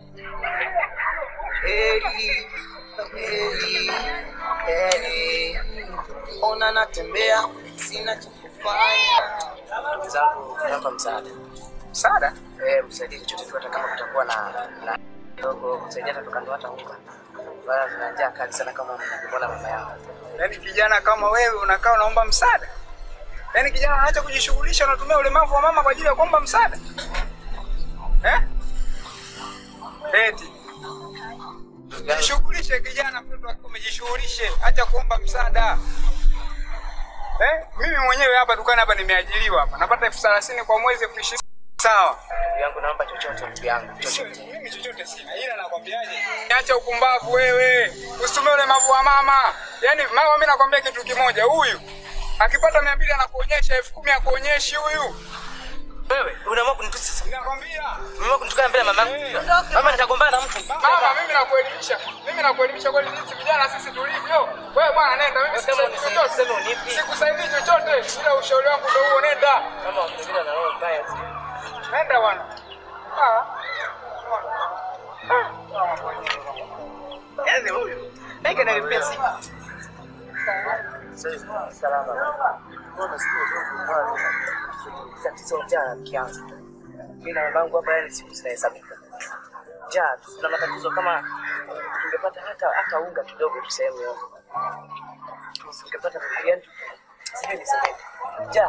heri, heri, heri. Ona natembea, sina cha kufanya. Ndugu zangu, naomba msaada. Msaada? Eh, msaidie chochote tu, hata kama kutakuwa na na kidogo, msaidie hata tukando hata unga. Bana, tuna njaa kali sana kama mnavyoona mama yangu. Yaani kijana kama wewe unakaa unaomba msaada? Yaani kijana anaacha kujishughulisha unatumia ulemavu wa mama kwa ajili ya kuomba msaada? Eh? Eti. Jishughulishe kijana, mtoto wako umejishughulishe, acha kuomba msaada. Eh? Mimi mwenyewe hapa dukani hapa nimeajiriwa hapa. Napata elfu thelathini kwa mwezi elfu ishirini. Sawa. Ndugu yangu, naomba chochote ndugu yangu. chochote. Mimi chochote sina, ila nakwambiaje? Acha upumbavu wewe, usitumie ulemavu wa mama. Yaani mama, mimi nakwambia kitu kimoja, huyu akipata mia mbili anakuonyesha elfu kumi akuonyeshi huyu. Wewe unaamua kunitusi sasa? Nakwambia Unaamua kunitukana mbele ya mama yangu? Mama, nitagombana na mtu. mama, mimi nakuelimisha, mimi nakuelimisha kweli, sisi vijana sisi tulivyo. Wewe bwana, nenda, mimi sikusaidii chochote, sikusaidii chochote, ila ushauri wangu ndio huo, nenda. Mama, wakizidi na roho mbaya. Nenda bwana. Ah. Yaani huyu Ege na pesi. Salama. Mbona siku tatizo njaa kianza. Mimi na mamangu hapa yani siku zinahesabika. Njaa, tu, tuna matatizo kama tungepata hata hata unga kidogo tu sehemu yote. Tungepata yani sijui niseme. Njaa.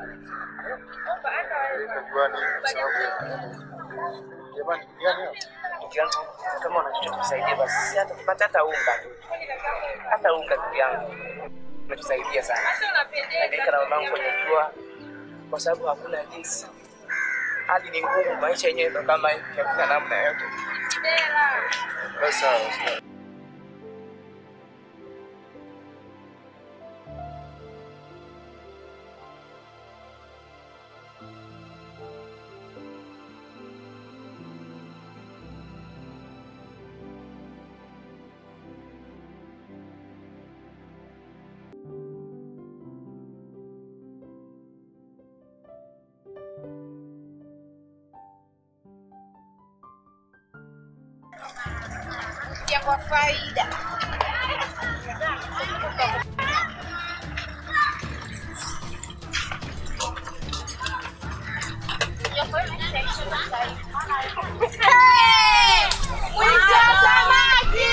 Ndugu yangu, kama una chochote tusaidie basi, si hata tupate hata unga tu, hata unga ndugu yangu, umetusaidia sana. Nahangaika na mamangu kwenye jua kwa sababu hakuna jinsi, hali ni ngumu, maisha yenyewe ndo kama hivi, hakuna namna yote. Basi sawa. ya kwa faida. Mwizi wa samaki!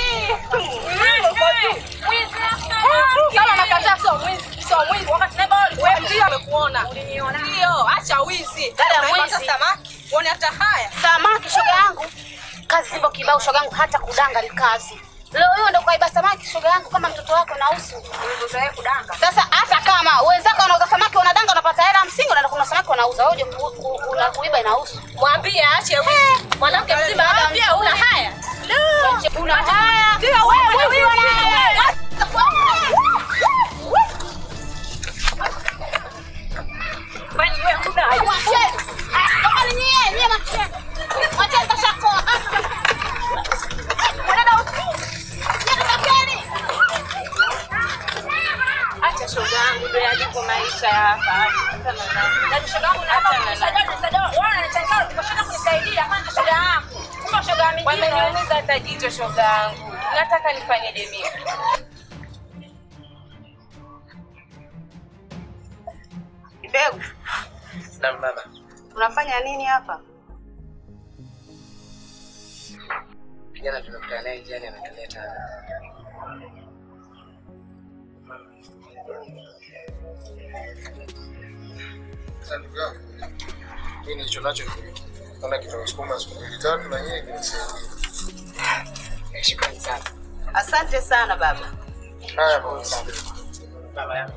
Kama nakataa sio mwizi, sio mwizi. Wakati neba wewe ndio amekuona. Uliniona. Ndio, acha wizi. Dada Unaipata mwizi. samaki. Uone hata haya. Samaki shoga yangu. Kazi zipo kibao shoga yangu hata kudanga ni kazi. Leo hiyo ndo kaiba samaki shoga yangu kama mtoto wako na usu. Ulizoea kudanga. Sasa hata kama wenzako wanauza samaki wanadanga unapata hela msingi unaenda kuna samaki wanauza. Wewe ku, ku, una kuiba inahusu. Mwambie aache wizi. Mwanamke mzima hata pia una haya. Una haya. Ndio wewe mwizi una haya. Kwani wewe huna haya? Mwacheni. Ah, kama ni nyie, nyie mwacheni. Mwacheni kashakoa. Unaenda usiku. Nyie tokeni. Acha shoga yangu ndio yalipo maisha ya hapa. Na shoga yangu naomba msaada msaada. Wewe unanitaka ukashinda kunisaidia kwanza shoga yangu. Kumbe shoga yangu Wameniumiza hata jicho shoga yangu. Nataka nifanyeje mimi? Mbegu, Na mama, unafanya nini hapa? kijana tumekutana naye njiani ametuleta Sasa ndugu yangu, mimi nilicho nacho ni hiki. Naona kitakusukuma siku mbili tatu na yeye kinisaidia. shukrani sana. Asante sana baba. Haya basi. Baba yangu.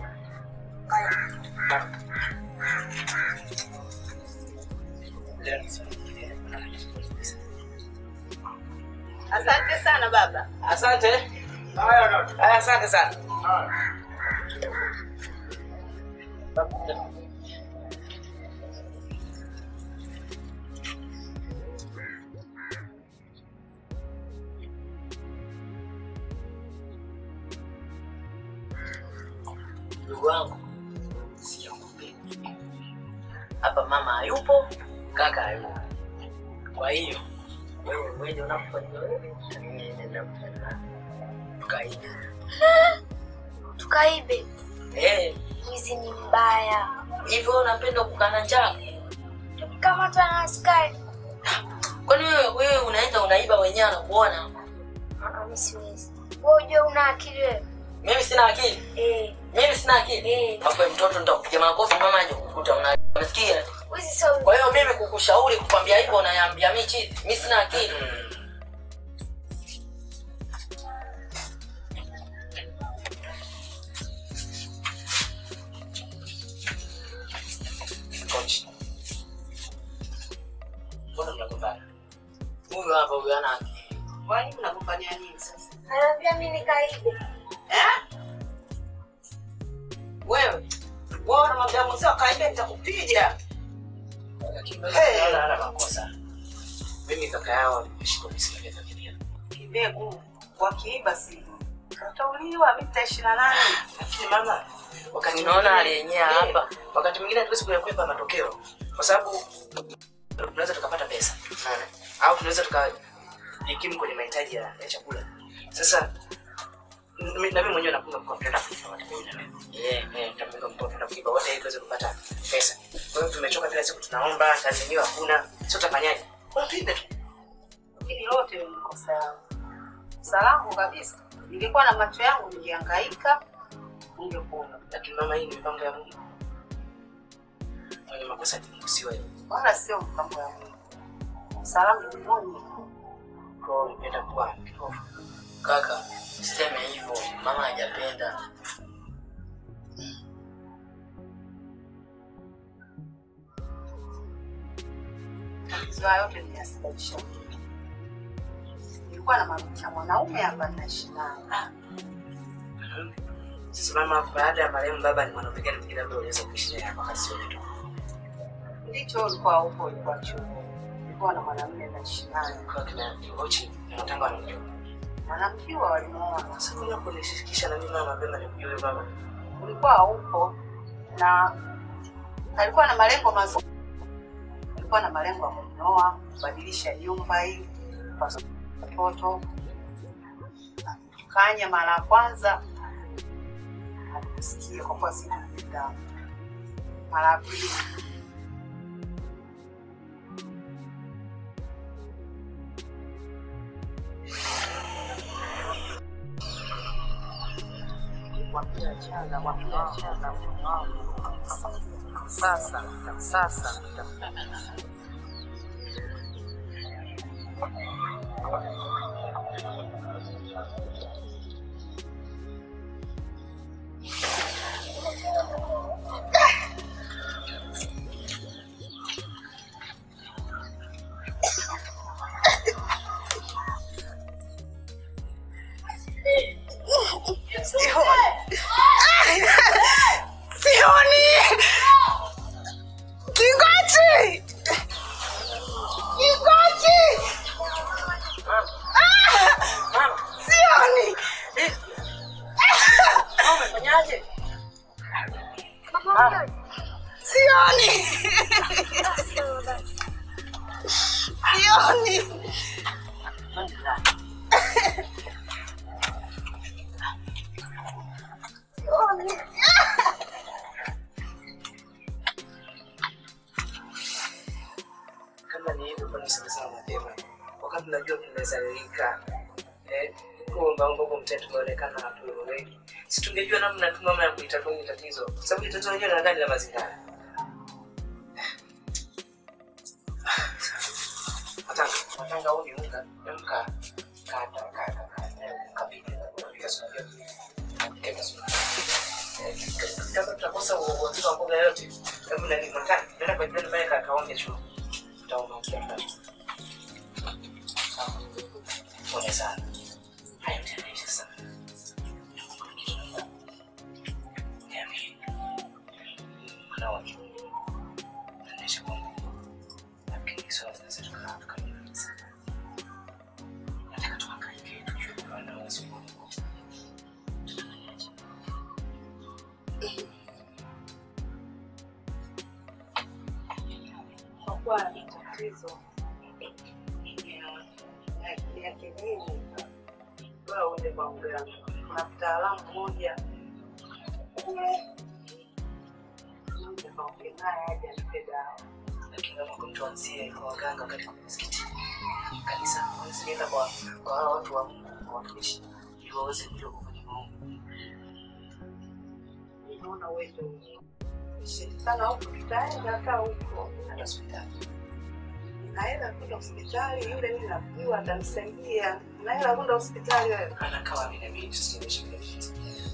Asante sana baba. Asante. Haya, asante sana. Ndugu wangu, sijakupendi. hapa mama hayupo, kaka hayupo. Kwa hiyo wewe wewe unapofanya wewe, na mimi nenda kufanya tukaibe. Tukaibe. Eh, Mwizi ni mbaya. hivyo unapenda kukana njaa? Tukikamatwa na askari. Kwani wewe wewe unaenda unaiba wenyewe anakuona? Ah, mimi siwezi. Wewe unajua una akili wewe? Mimi sina akili. Eh. Mimi sina akili. Eh. Hapo mtoto nitakupiga makofi mama aje kukuta una unasikia? Wizi sio Kwa hiyo mimi kukushauri kukwambia hivyo unayambia mimi chini. Mimi sina akili. Coach. Mbona mnagombana? Huyu hapa huyu ana akili. Kwani mnagombania nini sasa? Anaambia mimi nikaibe. Eh? Wewe, wewe unamwambia mwenzio kaibe nitakupiga. Hey. Naona hana makosa. Mimi kaka yao nimeshika misimu ya familia. Kibegu wakiiba si utauliwa, mimi nitaishi na nani? Lakini mama, wakati unaona aliyenyea hapa, wakati mwingine hatuwezi kuyakwepa matokeo, kwa sababu tunaweza tukapata pesa, unaona, au tunaweza tukajikimu kwenye mahitaji ya, ya chakula. Sasa mi- na mimi mwenyewe napunga mkono tunaenda kuiba wote mimi na wewe. Eh, eh, tunapunga mkono tunaenda kuiba wote ili tuweze kupata pesa. Kwa hiyo tumechoka kila siku tunaomba, kazi yenyewe hakuna. Sio tutafanyaje? Kwa tuibe tu. Hili lote ni kosa yangu. Kosa langu kabisa. Ningekuwa na macho yangu ningehangaika, ningekuona. Lakini mama, hii ni mipango ya Mungu. Mwenye makosa ni Mungu, si wewe. Wala sio mpango ya Mungu. Kosa langu ni Mungu. Kwa hiyo unapenda kuwa kipofu. Kaka, usiseme hivyo, mama hajapenda. Matatizo haya yote nimeyasababisha mimi. Nilikuwa na mabinti ya mwanaume hapa naishi naye. Sasa mama, baada ya marehemu baba ni mwanaume gani mwingine ambaye unaweza kuishi naye hapa kasi yote tu? Ndicho ulikuwa huko, ulikuwa chuo. Nilikuwa na mwanamume naishi naye. Kwa kina Ochi na Matanga wanamjua. Wanamjua walimuona. Sasa kuna kunishirikisha na mimi mama mapema nikujue wewe mama. Ulikuwa haupo na alikuwa na malengo mazuri. Alikuwa na malengo ya kunioa, kubadilisha nyumba hii, kupata watoto. Kanya mara ya kwanza alikusikia kwa kuwa sikupenda. Mara ya pili wakiachana wakiachana sasa sasa Sioni! Kingochi! Kingochi! Ah! Sioni! Umefanyaje? Sioni! Sioni! Sioni! Kama ni hivyo kwa nini sasa mapema? Wakati najua tumezalilika. Eh, kuomba Mungu mtetu tumeonekana hatueleweki. Si tungejua namna tu mama ya kuitatua hili tatizo. Kwa sababu hili tatizo lenyewe na ndani la mazingira. Matanga, matanga huu ni unga, ni unga. Kata, kata, kata. Kapika, kapika sufuria. Kapika sufuria. Eh, Kama tutakosa uongozi wa mboga yote, hebu nani matanga, nenda kwa jirani pale kakaonge chuo. Utaona ukienda. Pole sana. Hayo yanaisha sana. Niambie. Kuna watu. Tunaisha kwa Mungu. Lakini swala tunaweza tukaa tukamaliza. Nataka tuhangaike tujue kwa nini wasi Mungu. Tutafanyaje? kuwa na tatizo ya- ya kijini, bora uende kwa mganga. Kuna mtaalamu mmoja kule, uende kaongee naye aje anipe dawa. lakini naomba tuanzie kwa waganga wakati kuna msikiti kanisa hawezi nienda kwa kwa hao watu wa Mungu kwa watumishi ili waweze kuja kufanya maombi Naona uende sheti sana huku, tutaenda hata huko hata hospitali naenda kwenda hospitali, yule mimi namjua atanisaidia. Naenda kwenda hospitali wewe. anakaa vile vile tusiendeshe vile vile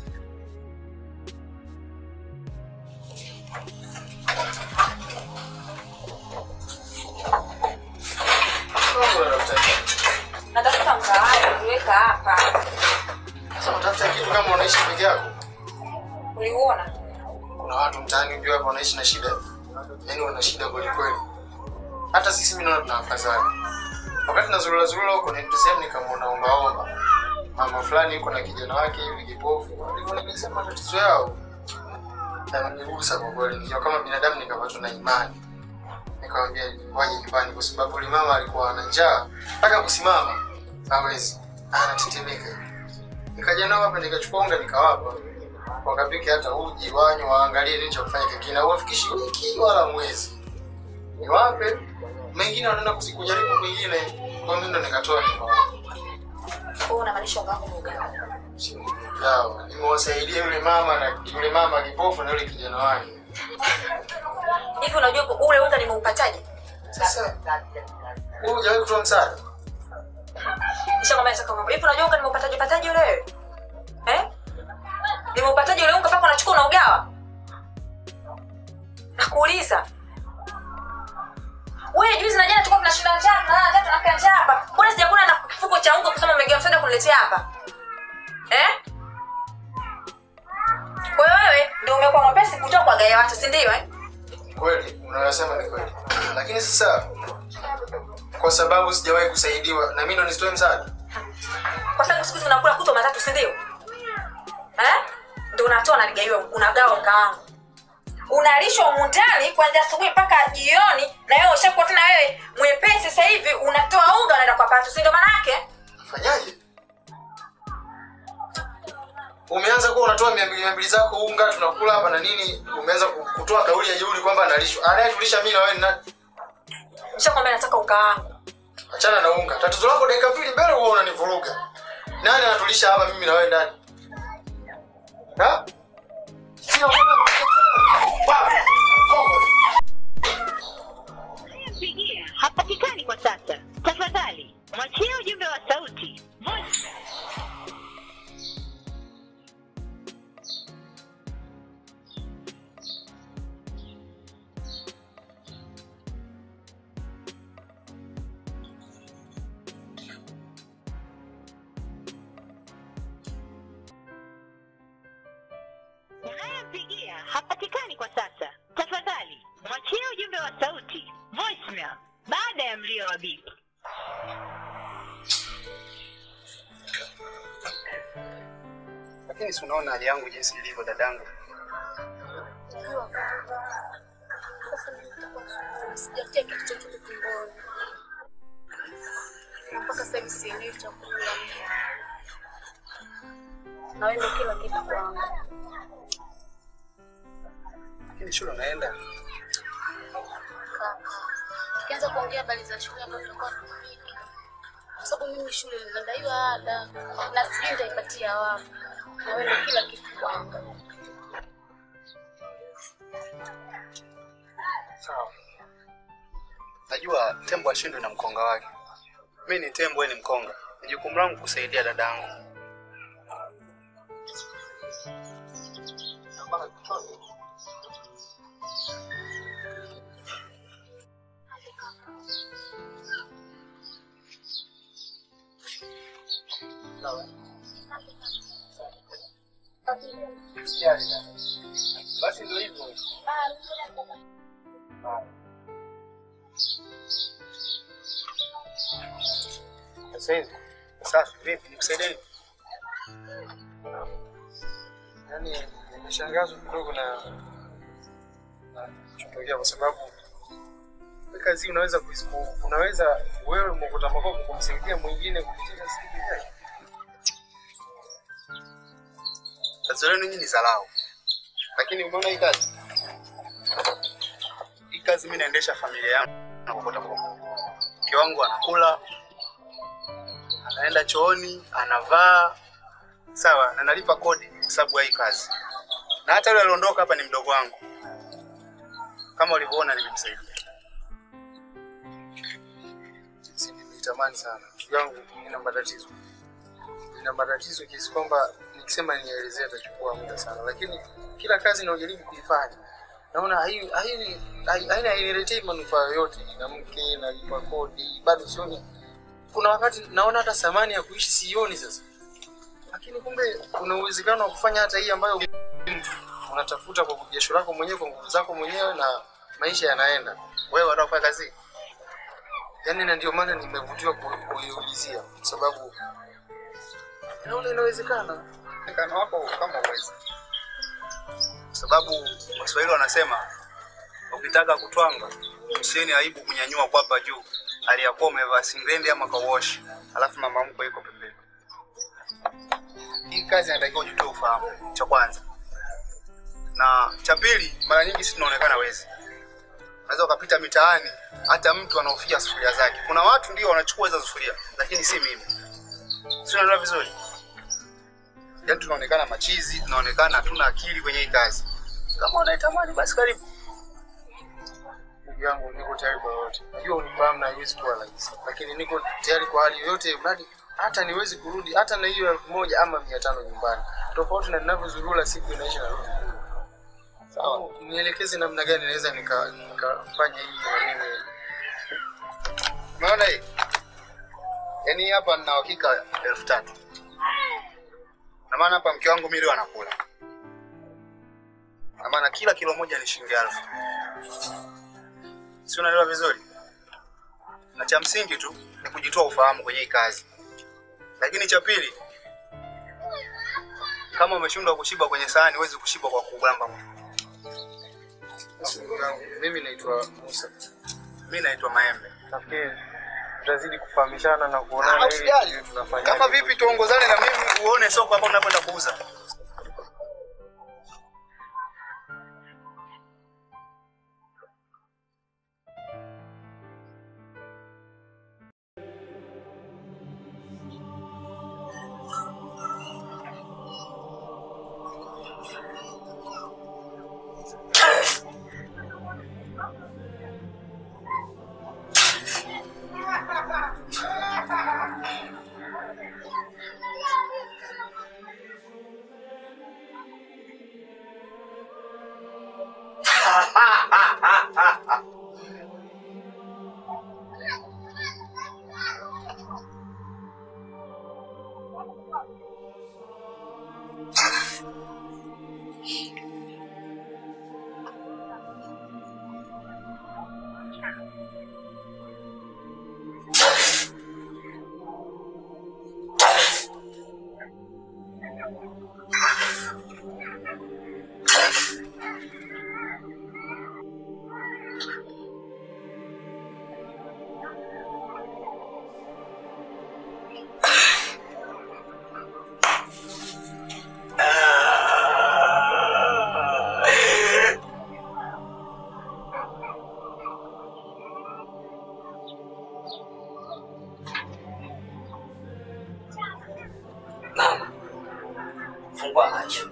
Natafuta mgawanyo kuweka hapa. Sasa unatafuta kitu kama unaishi peke yako. Uliuona? Kuna watu mtaani ujue hapa wanaishi na shida, yaani wana shida kweli kweli. Hata sisi mimi naona tuna afadhali. Wakati nazurura zurura huko ni sehemu nikamwona omba omba mama fulani yuko na kijana wake hivi kipofu, alivyonielezea matatizo yao yananigusa kwa kweli, nikiwa kama binadamu nikapatwa na imani, nikamwambia waje nyumbani, kwa sababu yule mama alikuwa ana njaa, mpaka kusimama hawezi, anatetemeka. Nikaja nao hapa nikachukua unga nikawapa, wakapike hata uji wanywe, waangalie nini cha kufanya kingine, hawafikishi wiki wala mwezi, niwape mengine, wanaenda kusi- kujaribu kwingine. Kwa mimi ndo nikatoa nikawapa Wewe unamaanisha wangu ni uganga? yao, nimewasaidia yule mama na yule mama kipofu na yule kijana wake. Hivi unajua ku- ule unga nimeupataje? Sasa wewe hujawahi kutoa msaada? Nishakwambia nataka mambo. Hivi unajua unga nimeupataje pataje ule wewe? Eh? Nimeupataje ule unga mpaka unachukua unaugawa? Nakuuliza. Wewe juzi na jana tulikuwa tunashinda njaa, tunalala njaa, tunakaa njaa hapa. Mbona sijakula na kifuko cha unga kusema umegawa msaada kuniletea hapa? Eh? Kwa hiyo wewe ndio umekuwa mwepesi kutoka kwa gaya watu, si ndio eh? Kweli unayosema ni kweli, lakini sasa kwa sababu sijawahi kusaidiwa na mimi ndo nisitoe msaada. kwa sababu siku hizi unakula kutwa matatu si ndio eh? ndo unatoa naligaiwa unagawa unga wangu unalishwa humu ndani kuanzia asubuhi mpaka jioni na wewe ushakuwa tena wewe mwepesi sasa hivi unatoa unga unaenda kwa patu si ndio manake Fanyaje? Umeanza kuwa unatoa mia mbili mia mbili zako unga tunakula hapa na nini, umeanza ku- kutoa kauli ya jeuri kwamba analishwa. Anayetulisha mimi na wewe ni nani? nishakwambia nataka unga wangu Achana na unga. Tatizo lako dakika mbili mbele huwa unanivuruga. Nani anatulisha hapa mimi na wewe ndani? Ha? Sio Pigia hapatikani kwa sasa. Tafadhali mwachie ujumbe wa sauti. Voice unayempigia hapatikani kwa sasa. Tafadhali mwachie ujumbe wa sauti voicemail baada ya mlio wa bip. Lakini si unaona hali yangu jinsi ilivyo dadangu. sijatia kitu chochote tumboni na mpaka sasa hivi sielewi chakula na wewe ndio kila kitu kwangu Lakini shule unaenda. kaka tukianza kuongea habari za shule ambayo tutakuwa tunapika kwa sababu mimi shule ninadaiwa ada na sijui nitaipatia wapi na wewe ndio kila kitu kwangu Sawa. Najua tembo ashindwe na mkonga wake. Mimi ni tembo, wewe ni mkonga. Ni jukumu langu kusaidia dadangu. Usijali dada. Basi ndio hivyo. Sasa hivi. Safi, vipi? Nikusaidie nini? Yaani nimeshangazwa kidogo na na kutokea kwa sababu kazi hii unaweza kuis- ku- unaweza wewe mokota makoko kumsaidia mwingine kupitia kazi hii. Tatizo lenu nyinyi ni dharau, lakini umeona hii kazi, hii kazi mimi naendesha familia yangu na kokota mkono. Mke wangu anakula, anaenda chooni, anavaa sawa, na nalipa kodi kwa sababu ya hii kazi, na hata yule aliondoka hapa ni mdogo wangu, kama ulivyoona nimemsaidia. Si nimetamani sana ndugu yangu, nina matatizo, nina matatizo kiasi kwamba nikisema nielezee atachukua muda sana, lakini kila kazi inayojaribu kuifanya naona hai- hai- hai- haina hainiletei manufaa yoyote. Na mke nalipa kodi, bado sioni. Kuna wakati naona hata thamani ya kuishi sioni sasa, lakini kumbe kuna uwezekano wa kufanya hata hii ambayo unatafuta kwa jasho lako mwenyewe, kwa nguvu zako mwenyewe, na maisha yanaenda. Wewe unataka kufanya kazi hii? yani na ndio maana nimevutiwa ku- kuiulizia kwa sababu naona inawezekana. Uwezekano wako kama uwezi, kwa sababu Waswahili wanasema ukitaka kutwanga usieni aibu kunyanyua kwapa juu, aliyakuwa umevaa singlendi ama kawash, alafu mama mkwe yuko pembeni. Hii kazi inatakiwa ujue ufahamu, cha kwanza, na cha pili, mara nyingi sisi tunaonekana wezi. Unaweza ukapita mitaani, hata mtu anaofia sufuria zake. Kuna watu ndio wanachukua hizo sufuria, lakini si mimi. Si unaelewa vizuri? Yaani tunaonekana machizi, tunaonekana hatuna akili kwenye hii kazi. Kama unaitamani basi karibu. Ndugu yangu, niko tayari kwa yote. Najua unifahamu na haiwezi kuwa rahisi, lakini niko tayari kwa hali yoyote, mradi hata niwezi kurudi hata na hiyo elfu moja ama mia tano nyumbani, tofauti na ninavyozurura siku inaisha narudi. Sawa, nielekeze namna gani naweza nika- nikafanya hii na mimi Umeona hii? Yaani hapa nina hakika elfu tatu. Na maana hapa mke wangu mimi leo anakula. Na maana kila kilo moja ni shilingi elfu. Si unaelewa vizuri? Na cha msingi tu ni kujitoa ufahamu kwenye hii kazi. Lakini cha pili, kama umeshindwa kushiba kwenye sahani, huwezi kushiba kwa kugamba. Ndugu yangu, mimi naitwa Musa. Mimi naitwa Maembe. Nafikiri tutazidi kufahamishana na Ah, kuonana ili usijali. tujue tunafanya Kama vipi tuongozane na mimi uone soko hapa unapoenda kuuza. Mama, fungua macho.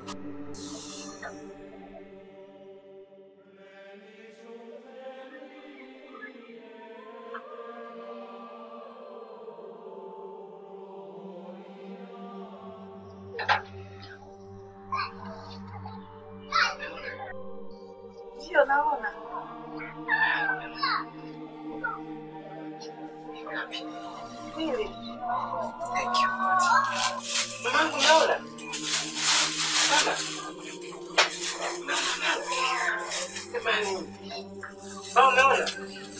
Ndio naona. Mimi. Thank you. Mamangu unaona? Mama. Jamani. Mama umeona?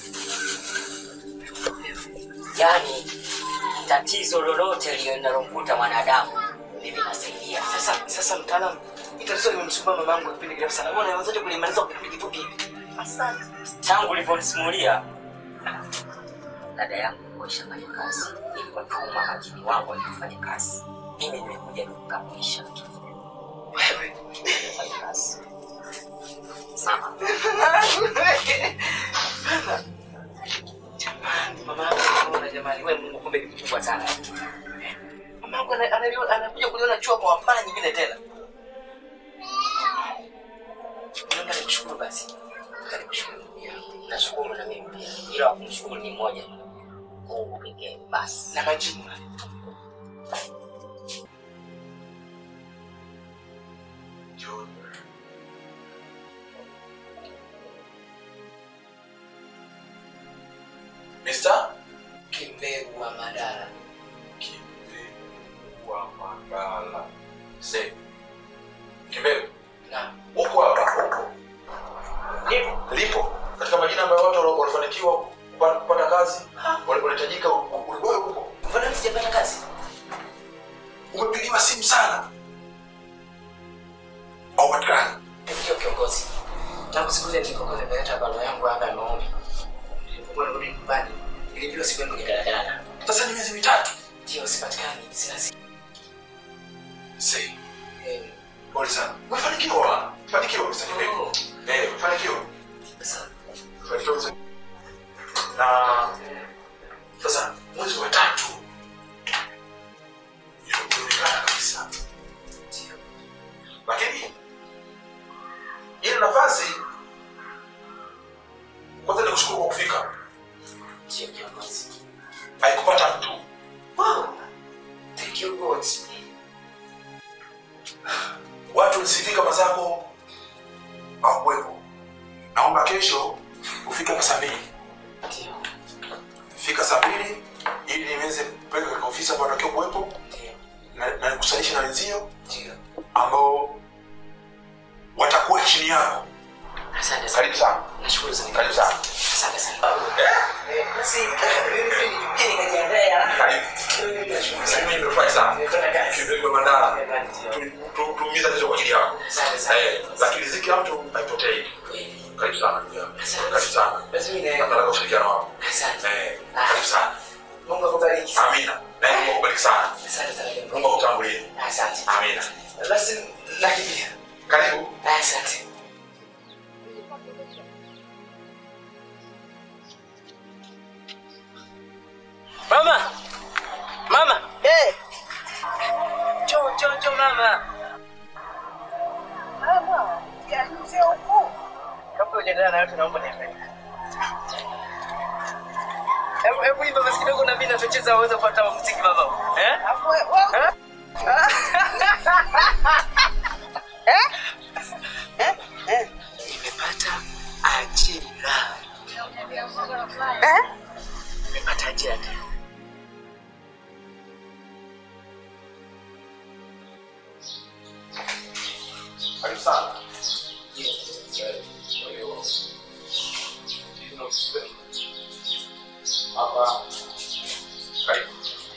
Yaani tatizo lolote linalomkuta mwanadamu mimi nasaidia. Sasa sasa mtaalamu, hii tatizo limemsumbua mamangu kipindi kirefu sana. Mbona unawezaje kulimaliza kwa kipindi kifupi hivi? Asante. Tangu ulivyonisimulia dada yangu alikuwa ishafanya kazi ili watuma majini wangu walifanya kazi mimi nimekuja tu kukamilisha wewe fanya kazi sawa jamani mama yangu anaona jamani wewe mungu kumbe ni mkubwa sana mama yangu ana- analiona- anakuja kuliona jua kwa mara nyingine tena naomba nikushukuru basi nikushukuru pia nashukuru na mimi pia ila wa kumshukuru ni mmoja mungu pekee basi na majibu Mister? kimbegu wa madara wa Magala. Say. Kimbele. na Uko hapa upo. Nipo. Lipo. Katika majina ambayo watu walo- walifanikiwa kupa- kupata kazi, wale- wanahitajika ulikuwa upo. mbona mimi sijapata kazi Umepigiwa simu sana. Au patikani. ndio kiongozi tangu siku ile nilipokuwa nimeleta barua yangu hapa ya maombi nilipokuwa narudi nyumbani nilipiwa siku yangu kidaladala Sasa ni miezi mitatu. ndio sipatikani sina simu Say. Eh, Pole sana. Umefanikiwa. Fanikiwa Mr. Kimbele. Eh, umefanikiwa. Umefanikiwa Mr. Na sasa mwezi wa tatu inaonekana kabisa. Lakini ile nafasi kwanza ni kushukuru kwa kufika. ndio kiongozi Haikupata mtu. wow thank you god Watu nisifika mazako hawakuwepo. Naomba kesho ufike hapa saa mbili. ndio Fika saa mbili ili niweze kupeleka katika ofisi ambayo natakiwa kuwepo ndio na na nikusanishe na wenzio ndio ambao watakuwa chini yako. asante sana Karibu sana. nashukuru sana Karibu sana. asante sana Eh, basi eh, mimi pia nilikuja nikajiandaa haraka Karibu. Sasa mimi nimefurahi sana. Nimepata kazi. Kidogo mandala. Ndio. Tuumiza tatizo kwa ajili yako. Asante sana. Eh, lakini riziki ya mtu haipotei. Kweli. Karibu sana. ndugu yangu. Asante. Karibu sana. basi mimi na Nataka ushirikiano wako. asante Eh, karibu sana. mungu akubariki sana Amina. Na Mungu akubariki sana. asante sana kiongozi. Mungu akutangulie. asante Amina. basi nakimbia Karibu. asante mama mama Eh, njoo njoo njoo mama mama, siajuze huku. kabla hujaendelea na yote naomba niangalie hebu hebu imba basi kidogo na mimi nacheza waweza kupata muziki baba eh Alafu we- we- Eh? Eh? Eh? nimepata ajira Eh? nimepata ajira tena Karibu sana. Hapa. Karibu.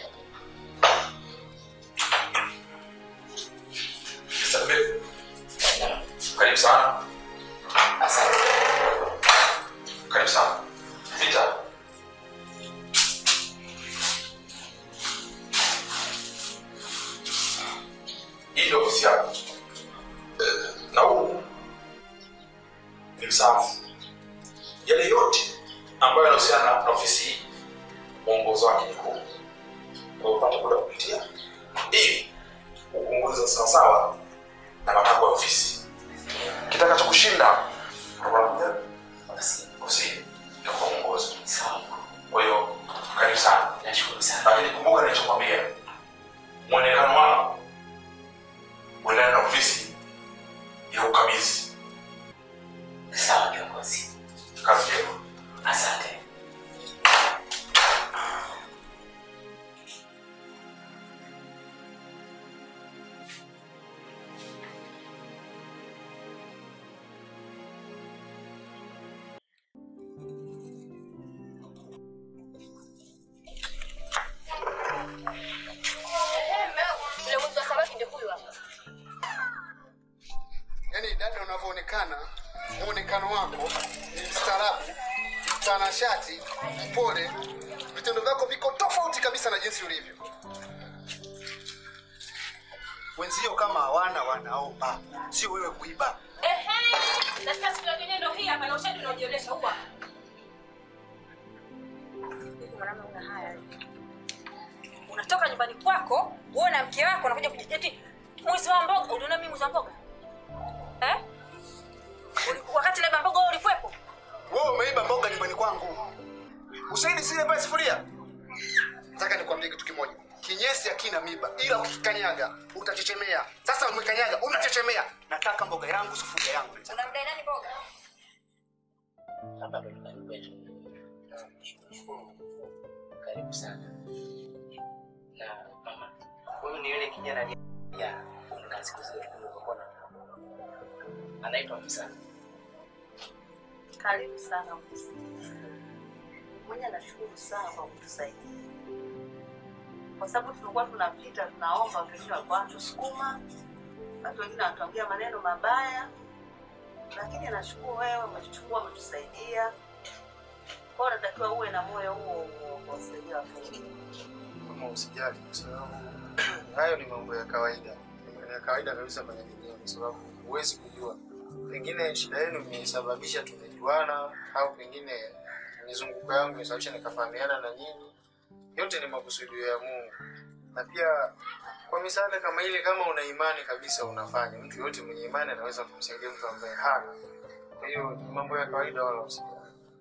Mr. Mbele. Karibu sana. asante Karibu sana. Vita. Hii ndio ofisi yako. Eh, Na huu ni msaafu. Yale yote ambayo yanahusiana na ofisi hii, mwongozo wake ni huu. Kwa hiyo upate muda wa kupitia ili upunguze sawasawa na matakwa ya ofisi. Kitakachokushinda unakuja ofisini na kwa mwongozo. sawa Kwa hiyo karibu sana, nashukuru sana lakini kumbuka nilichokwambia, mwonekano wako uendane na ofisi ya ukabidhi. sawa kiongozi Kazi njema. asante mtanashati, mpole. Vitendo vyako viko tofauti kabisa na jinsi ulivyo. Wenzio kama hawana wanaomba, sio wewe kuiba. Ehe, katika siku ya kenendo hii hapa na ushahidi unaojionyesha huwa. Hivi mwanaume una haya. Unatoka nyumbani kwako, wewe na mke wako unakuja kujiteti mwizi wa mboga. Uliona mimi mwizi wa mboga? Eh? Uli- Wakati labda mboga wewe ulikuwepo? Wewe umeiba mboga nyumbani kwangu. Usaidi sile pale sufuria. Nataka nikwambie kitu kimoja. Kinyesi hakina miba, ila ukikanyaga utachechemea. Sasa umekanyaga, unachechemea. Nataka mboga yangu, sufuria yangu. Unamdai nani mboga? hapa ndo nyumbani kwetu. Karibu sana. Na mama, huyu ni yule kijana aliye ya kuna siku zile tulikuwa na anaitwa Musa. Karibu sana Musa. Mwenye nashukuru sana kwa kutusaidia, kwa sababu tulikuwa tunapita tunaomba, watu wengine walikuwa wanatusukuma, watu wengine wanatuambia maneno mabaya, lakini nashukuru wewe umetuchukua, umetusaidia. Kwa hiyo natakiwa uwe na moyo huo huo wa kuwasaidia watu wengine. Kama usijali, kwa sababu hayo ni mambo ya kawaida, ni ya kawaida kabisa kwenye dunia, kwa sababu huwezi kujua, pengine shida yenu imesababisha tumejuana, au pengine mizunguko yangu imesababisha nikafahamiana na nyinyi. Yote ni makusudio ya Mungu, na pia kwa misaada kama ile, kama una imani kabisa unafanya. Mtu yote mwenye imani anaweza kumsaidia mtu ambaye hana. Kwa hiyo ni mambo ya kawaida, wala usijali.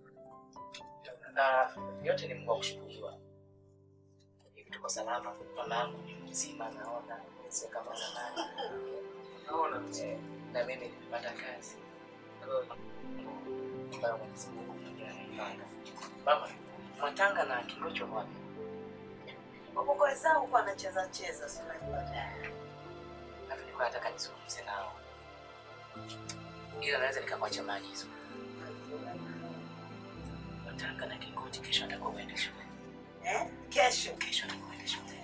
Na yote ni Mungu wa kushukuriwa. Hivi tuko salama, mama yangu ni mzima, naona sio kama zamani. Naona eh, na mimi nimepata kazi ambayo Mwenyezi Mungu mwenyewe anaipanga. Mama, Mwatanga na Kingocho wapi? Wapo wenzangu huko wanacheza cheza, si unajua. Na nilikuwa nataka nizungumze nao, ila naweza nikakuacha maagizo. Mwatanga na Kingochi kesho atakuwa uende shule. Eh? Kesho. Kesho atakuwa uende shule.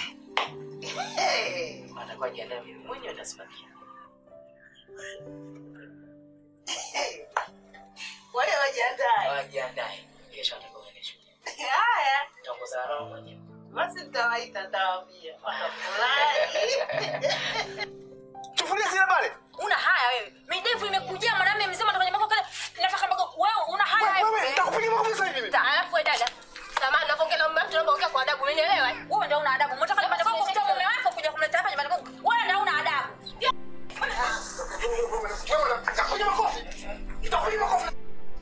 Hey. Atakuwa jiandae, mimi mwenyewe nitasimamia. Kwa hiyo wajiandae. Wajiandae, kesho atakuwa uende shule. Haya, Nitaongoza roho mwenyewe. basi nitawaita, nitawaambia watafurahi. Sufuria zile pale. Una haya wewe. Midevu imekujia mwanamume mzima ndo kwenye mboga kale. Nataka mboga wewe una haya Wewe, nitakupiga makofi sasa hivi. Alafu wewe dada. Samahani napoongea na mume wangu tunaomba ongea kwa adabu. Unielewa? Wewe ndio una adabu. Unataka nyumbani kwako kutoa mume wako kuja kumleta hapa nyumbani kwako. Wewe ndio una adabu. Wewe unataka makofi. Nitakupiga makofi.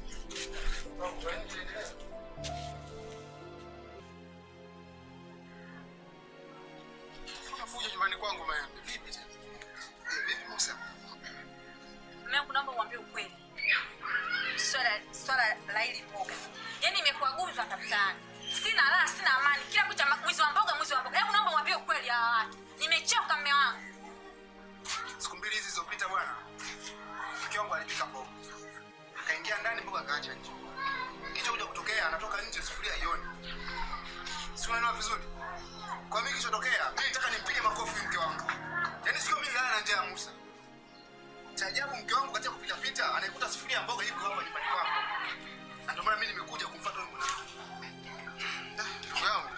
Unafuja nyumbani kwangu maembe. Vipi tena? Eh, Vipi Musa? Mume wangu naomba umwambie ukweli. Swala swala la hili mboga. Yaani imekuwa gumzo hapa mtaani. Sina raha, sina amani. Kila kucha ma- mwizi wa mboga, mwizi wa mboga. Hebu naomba umwambie ukweli hawa watu. Nimechoka mume wangu. Siku mbili hizi zilizopita bwana, mke wangu alipika mboga, akaingia ndani, mboga akaacha nje. Kicho kuja kutokea, anatoka nje, sufuria ioni. Si unaelewa vizuri? Kwa mimi kilichotokea, mimi nataka nimpige makofi mke wangu. Yaani sio mimi lala na njaa ya Musa. Cha ajabu mke wangu katika kupita pita, anaikuta sufuria ya mboga iko hapa nyumbani kwangu. Na ndio maana mimi nimekuja kumfuata yule mwanamke. Ndugu yangu,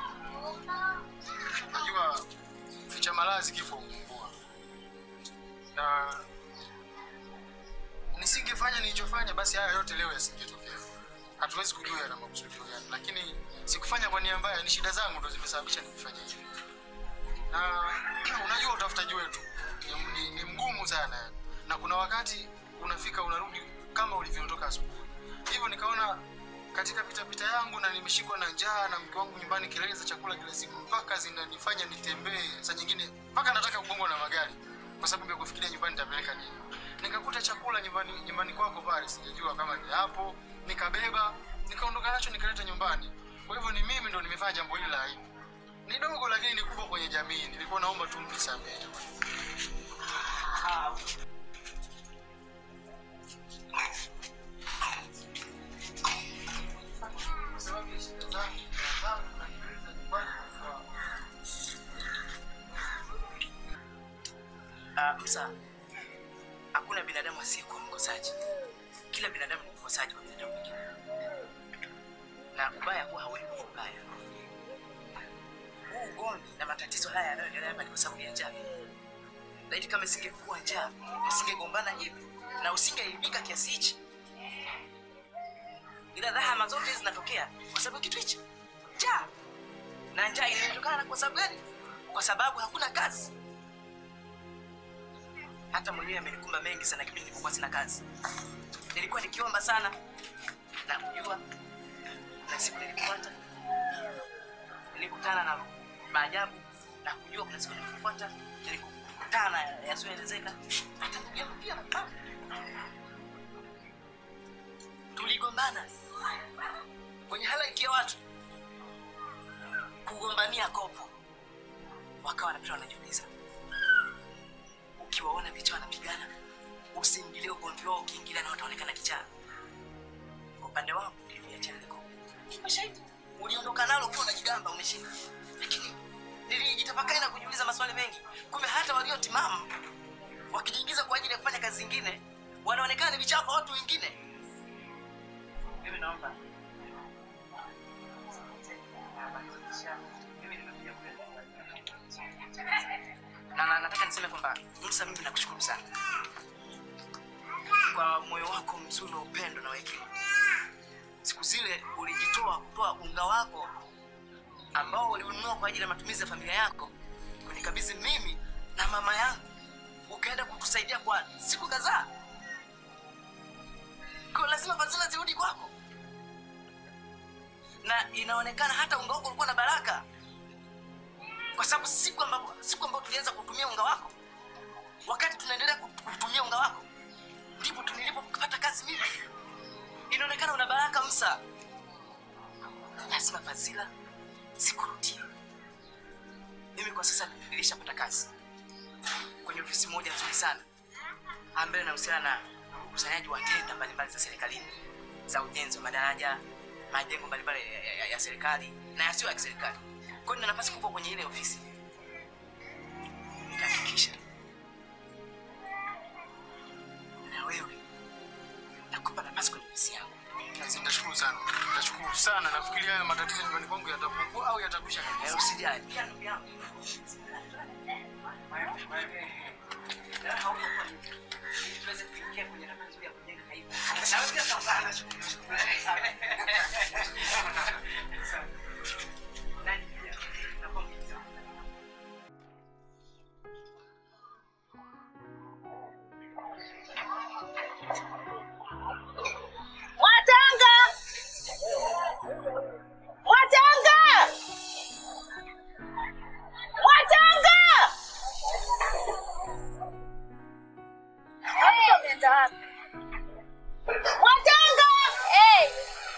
najua ficha malazi kifo humumbua, na nisingefanya nilichofanya, basi haya yote leo yasingetokea. Hatuwezi kujua yana makusudio gani, lakini sikufanya kwa nia mbaya. Ni shida zangu ndo zimesababisha nikifanya hivyo, na unajua utafutaji wetu ni, ni, ni mgumu sana, na kuna wakati unafika unarudi kama ulivyoondoka asubuhi. Hivyo nikaona katika pitapita yangu na nimeshikwa na njaa na mke wangu nyumbani, kelele za chakula kila siku mpaka zinanifanya nitembee, saa nyingine mpaka nataka kugongwa na magari kwa sababu ya kufikiria nyumbani nitapeleka nini. Nikakuta chakula nyumbani nyumbani kwako pale, sijajua kama ni hapo, nikabeba nikaondoka nacho nikaleta nyumbani. Kwa hivyo ni mimi ndo nimefanya jambo hili la aibu. Ni dogo lakini ni kubwa kwenye jamii. Nilikuwa naomba tu mnisamehe jamani. Kwa sababu ya shida zangu, njaa zangu na kelele za nyumbani kwa Ah, Musa, hakuna binadamu asiyekuwa mkosaji. Kila binadamu ni mkosaji wa binadamu mwingine. na ubaya huwa hauendi kwa ubaya. Huu ugomvi na matatizo haya yanayoendelea hapa ni kwa sababu ya njaa. Laiti kama isingekuwa njaa, usingegombana hivi na usingeibika kiasi hichi. Ila dhahama zote zinatokea kwa sababu ya kitu hichi, njaa. Na njaa inatokana kwa sababu gani? Kwa sababu hakuna kazi. Hata mwenyewe amenikumba mengi sana kipindi nilipokuwa sina kazi. Nilikuwa nikiomba sana na kujua, na siku nilipopata nilikutana na maajabu na kujua kuna siku nilipofuata nilikutana yasiyoelezeka. Hata ndugu yangu pia na tuligombana kwenye halaiki ya watu kugombania kopo, wakawa wanapita wanajiuliza, ukiwaona vicha wanapigana usiingilie ugomvi wao, ukiingilia na wataonekana kichaa. Kwa upande wangu niliachana na kopo, umeshahidi uliondoka nalo ukiwa unajigamba umeshinda, lakini nilijitafakari na kujiuliza maswali mengi. Kumbe hata waliotimamu wakijiingiza kwa ajili ya kufanya kazi zingine wanaonekana ni vichaa kwa watu wengine. Mimi naomba na na- nataka niseme kwamba Musa, mimi nakushukuru sana kwa moyo wako mzuri wa upendo na wekima. Siku zile ulijitoa kutoa unga wako ambao uliununua kwa ajili ya matumizi ya familia yako kunikabidhi mimi na mama yangu, ukaenda kutusaidia kwa siku kadhaa. Kwa lazima fadhila zirudi kwako, na inaonekana hata unga wako ulikuwa na baraka, kwa sababu siku ambapo siku ambapo tulianza kutumia unga wako, wakati tunaendelea kut- kutumia unga wako, ndipo tu nilipopata kazi mimi. Inaonekana una baraka Musa, lazima fadhila zikurudie. Mimi kwa sasa nilishapata kazi kwenye ofisi moja nzuri sana ambayo inahusiana na ukusanyaji wa tenda mbalimbali za serikalini za ujenzi wa madaraja, majengo mbalimbali ya, ya, ya, ya serikali na yasiyo ya kiserikali. Kwa hiyo nina nafasi kubwa kwenye ile ofisi. Nitahakikisha na wewe nakupa nafasi kwenye ofisi yangu. Nitashukuru sana, nitashukuru sana. Nafikiri haya matatizo nyumbani kwangu yatapungua au yatakwisha kabisa. Usijali. Mwatanga! Mwatanga! Mwatanga! Hey, unaenda wapi? Mwatanga! Hey!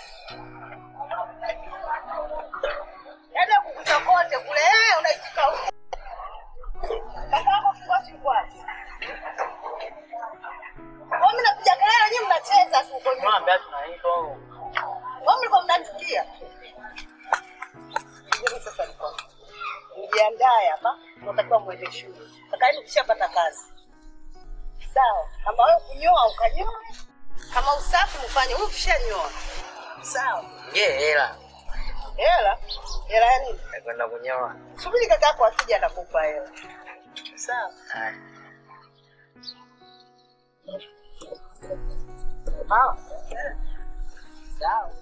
Yaani kukuta kote kule, eh, unaitika huko. Kaka yako kikosi yuko wapi? Kwa mimi napiga kelele, nyinyi mnacheza tu huko nyuma. Wao mlikuwa mnanisikia? Mimi sasa niko. Mjiandae hapa, unatakiwa mwende shule. Kaka yenu kishapata kazi. Sawa. Kama wewe kunyoa ukanyoa. Kama usafi mfanye, wewe ushanyoa. Sawa. Je, hela Hela? Hela ya nini? nakwenda kunyoa. Subiri kaka yako akija atakupa hela. Sawa. Haya. Sawa. Sawa.